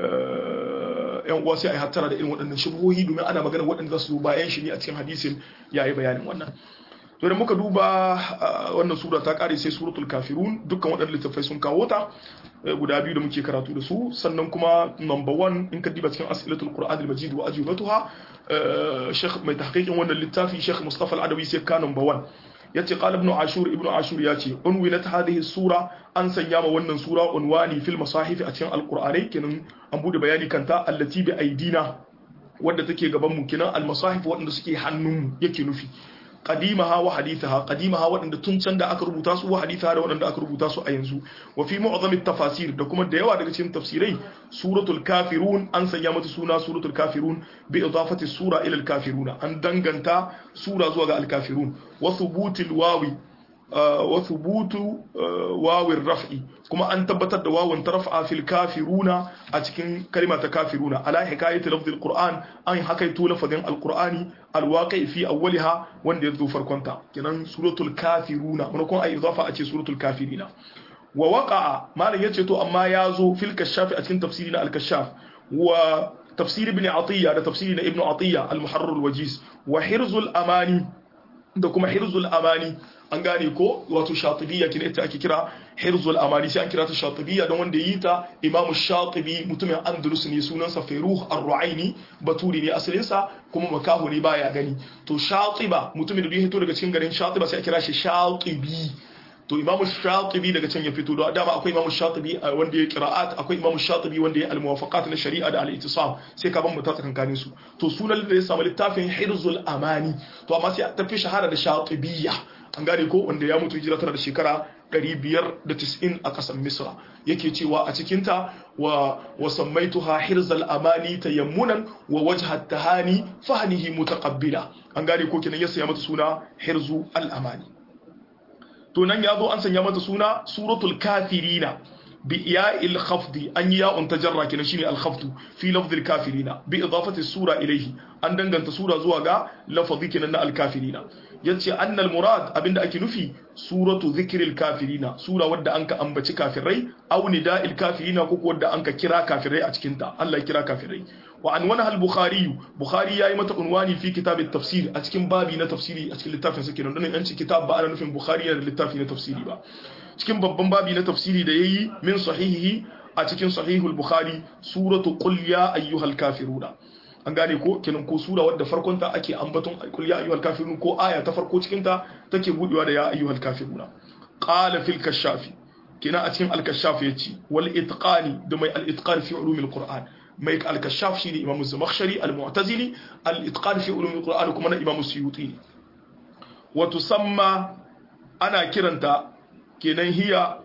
yan uwa sai a yi hattara da irin waɗannan shubuhohi domin ana magana waɗanda za su zo bayan shi ne a cikin hadisin ya yi bayanin wannan to da muka duba wannan sura ta kare sai suratul kafirun dukkan waɗannan littattafai sun kawo ta guda biyu da muke karatu da su sannan kuma number one in ka diba cikin as'ilatul qur'an al-majid wa ajubatuha sheikh mai tahqiqin wannan littafi sheikh mustafa al-adawi sai ka number one yace qala ibn ashur ibn ashur yace unwilat hadhihi sura an sanya ma wannan sura unwani fil masahif a cikin alqur'anai kenan an bude bayani kanta allati bi aidina wadda take gaban mu kenan al masahif wadanda suke hannun mu yake nufi qadimaha wa hadithaha qadimaha wadanda tun can da aka rubuta su wa hadithaha da wadanda aka rubuta su a yanzu wa fi mu'zamit tafasir da kuma da yawa daga cikin tafsirai suratul kafirun an sanya mata suna suratul kafirun bi idafati sura ila al kafiruna an danganta sura zuwa ga al kafirun wa thubutil wawi wa thubutu wawin raf'i kuma an tabbatar da wawun tarfa fil kafiruna a cikin kalma ta kafiruna ala hikayati lafzil qur'an an hakaito lafazin alqur'ani alwaqi fi awwaliha wanda yazo farkonta kenan suratul kafiruna mun kun ai idafa a ce suratul kafirina wa waqa'a malam yace to amma yazo fil kashaf a cikin tafsiri na al-kashaf wa tafsir ibn atiya da tafsiri na ibn atiya al-muharrar al-wajiz wa hirzul amani da kuma hirzul amani an gane ko wato shatibiyya kina ita ake kira hirzul amani sai an kira ta shatibiyya don wanda yi ta imamu shatibi mutumin andalus ne sunansa feruh ar-ru'aini baturi ne asalinsa kuma makahu ne baya gani to shatiba mutumin da ya hito daga cikin garin shatiba sai a kira shi shatibi to imamu shatibi daga can ya fito da dama akwai imamu shatibi wanda ya qira'at akwai imamu shatibi wanda ya al-muwafaqat na shari'a da al-ittisam sai ka ban mu ta tsakankanin su to sunan da ya samu littafin hirzul amani to amma sai ta fi shahara da shatibiyya an gane ko wanda ya mutu hijira tana da shekara 590 a kasar misra yake cewa a cikinta wa wasammaituha hirzal amani tayammunan wa wajhat tahani fahnihi mutaqabbila an gane ko kenan ya saya mata suna hirzu al amani to nan ya zo an sanya mata suna suratul kafirina bi iya'il khafdi an yi ya'un tajarra kenan shine al khafdu fi lafzil kafirina bi idafati sura ilayhi an danganta sura zuwa ga lafazi kenan na al kafirina yace annal murad abinda ake nufi suratu zikril kafirina sura wadda anka ambaci kafirai aw nida'il kafirina ko wadda anka kira kafirai a cikin ta Allah ya kira kafirai wa anwana al bukhari bukhari yayi mata unwani fi kitab at tafsir a cikin babi na tafsiri a cikin littafin sa kenan dan yanci kitab ba ana nufin bukhari yana da littafi na tafsiri ba cikin babban babi na tafsiri da yayi min sahihihi a cikin sahihul bukhari suratu qul ya ayyuhal kafiruna an gane ko kenan ko sura wadda farkon ta ake ambaton qul ya ayyuhal kafirun ko aya ta farko cikin ta take budewa da ya ayyuhal kafiruna qala fil kashafi kenan a cikin al kashaf yace wal itqani da mai al itqan fi ulumil qur'an mai al kashaf shine imam zamakhshari al mu'tazili al itqan fi ulumil qur'an kuma na imam suyuti wa tusamma ana kiranta kenan hiya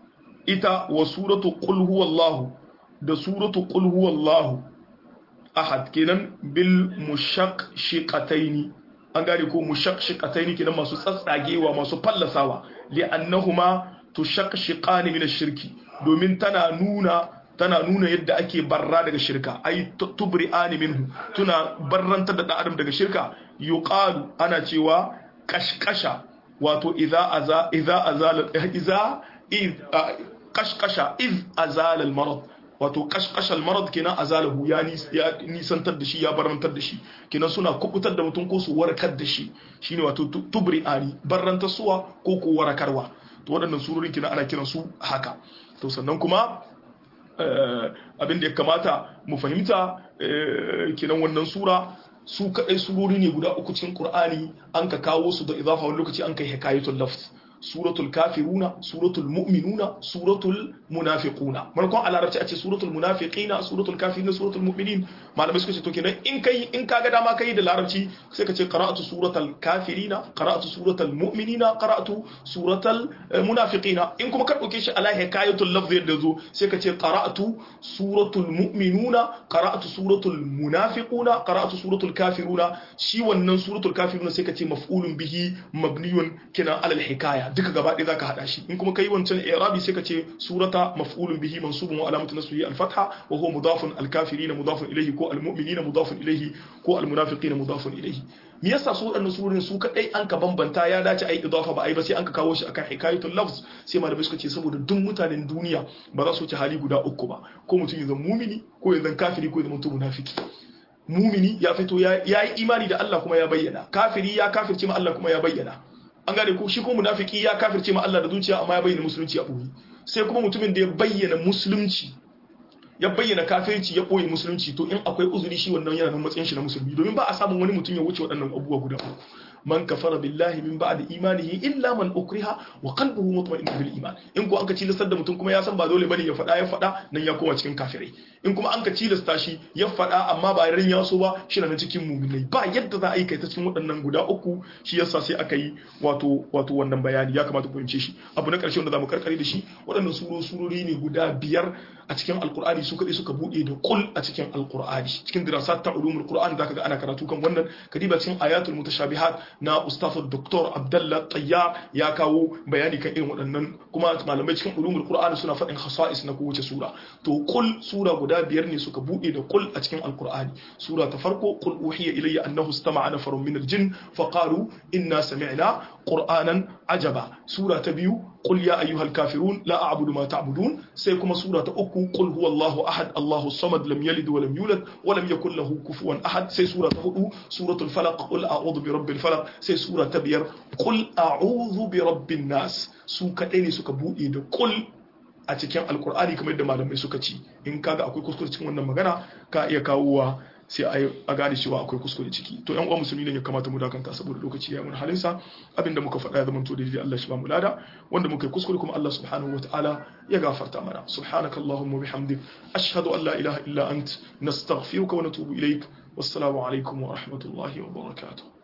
ita wa suratu qul huwallahu da suratu qul huwallahu ahad kenan bil mushaqqataini an gane ko mushaqqataini kenan masu tsatsagewa masu fallasawa li annahuma tushaqqani min ash-shirki domin tana nuna tana nuna yadda ake barra daga shirka ai tubri'ani minhu tuna barrantar da adam daga shirka yuqalu ana cewa kashkasha wato idza aza idza azala idza kashkasha iz azala al-marad wato kashkashal marad kenan azalahu ya nisantar da shi ya barantar da shi kenan suna kubutar da mutum ko su warkar da shi shine wato tubri ani barantar suwa ko ko warakarwa to waɗannan surorin kenan ana kiran su haka to sannan kuma abin da ya kamata mu fahimta kenan wannan sura su kaɗai surori ne guda uku cikin Qur'ani an ka kawo su da idafa wani lokaci an kai hikayatul lafz suratul kafiruna suratul mu'minuna suratul munafiquna markon a larabci a ce suratul munafiqina suratul kafiruna suratul mu'minin malamai suka ce to kenan in kai in kaga dama kai da larabci sai ka ce qara'atu suratul kafirina qara'atu suratul mu'minina qara'atu suratul munafiqina in kuma ka dauke shi ala hikayatul lafz yadda zo sai ka ce qara'atu suratul mu'minuna qara'atu suratul munafiquna qara'atu suratul kafiruna shi wannan suratul kafiruna sai ka ce maf'ulun bihi mabniyun kina ala hikaya duka gaba ɗaya zaka hada shi in kuma kai wancan i'rabi sai ka ce surata maf'ulun bihi mansubun wa alamatu nasbihi al-fatha wa huwa mudafun al-kafirina mudafun ilayhi ko al-mu'minina mudafun ilayhi ko al-munafiqina mudafun ilayhi me yasa su waɗannan surorin su kadai an ka bambanta ya dace ai idafa ba ai ba sai an ka kawo shi akan hikayatul lafz sai malamai suka ce saboda duk mutanen duniya ba za su ci hali guda uku ba ko mutum ya zama mumini ko ya zama kafiri ko ya zama mutum munafiki mumini ya fito ya yi imani da Allah kuma ya bayyana kafiri ya kafirce ma Allah kuma ya bayyana an gane ko shi ko munafiki ya kafirce ma Allah da zuciya amma ya bayyana musulunci a boye sai kuma mutumin da ya bayyana musulunci ya bayyana kafirci ya boye musulunci to in akwai uzuri shi wannan yana nan matsayin shi na musulmi domin ba a samun wani mutum ya wuce waɗannan abubuwa guda uku man kafara billahi min ba'di imanihi illa man ukriha wa qalbuhu mutma'innun bil iman in ko an ka cilastar da mutum kuma ya san ba dole bane ya faɗa ya faɗa nan ya koma cikin kafirai in kuma an ka cilasta shi ya faɗa amma ba ran ya so ba shi na cikin mu'minai ba yadda za a yi kai ta cikin waɗannan guda uku shi yasa sai aka yi wato wato wannan bayani ya kamata ku fahimce shi abu na ƙarshe wanda zamu karkare da shi waɗannan suro surori ne guda biyar a cikin alqur'ani su kadai suka bude da kul a cikin alqur'ani cikin dirasat ta ulumul qur'an zaka ga ana karatu kan wannan kadiba cikin ayatul mutashabihat na ustafar doktor abdallah tayyar ya kawo bayani kan irin waɗannan kuma malamai cikin ulumul qur'ani suna faɗin khasa'is na kowace sura to kul sura guda biyar ne suka bude da kul a cikin alqur'ani sura ta farko kul uhiya ilayya annahu istama'a nafarun min aljin faqalu inna sami'na qur'anan ajaba sura ta biyu قل يا أيها الكافرون لا أعبد ما تعبدون سيكون سورة أكو قل هو الله أحد الله الصمد لم يلد ولم يولد ولم يكن له كفوا أحد سي سورة هدو سورة الفلق قل أعوذ برب الفلق سي سورة تبير قل أعوذ برب الناس سوكا إني سوكا بوئي قل a cikin alkur'ani kamar yadda malamai suka ci in kaga akwai kuskure cikin wannan magana ka iya kawowa sai a gane cewa akwai kuskure ciki to yan uwa musulmi ne ya kamata mu dakanta saboda lokaci ya mun halinsa abinda muka faɗa ya zama to daidai Allah shi ba mu lada wanda muka yi kuskure kuma Allah subhanahu wataala ya gafarta mana subhanakallahumma bihamdik ashhadu an la ilaha illa ant nastaghfiruka wa natubu ilaik wassalamu alaikum wa rahmatullahi wa barakatuh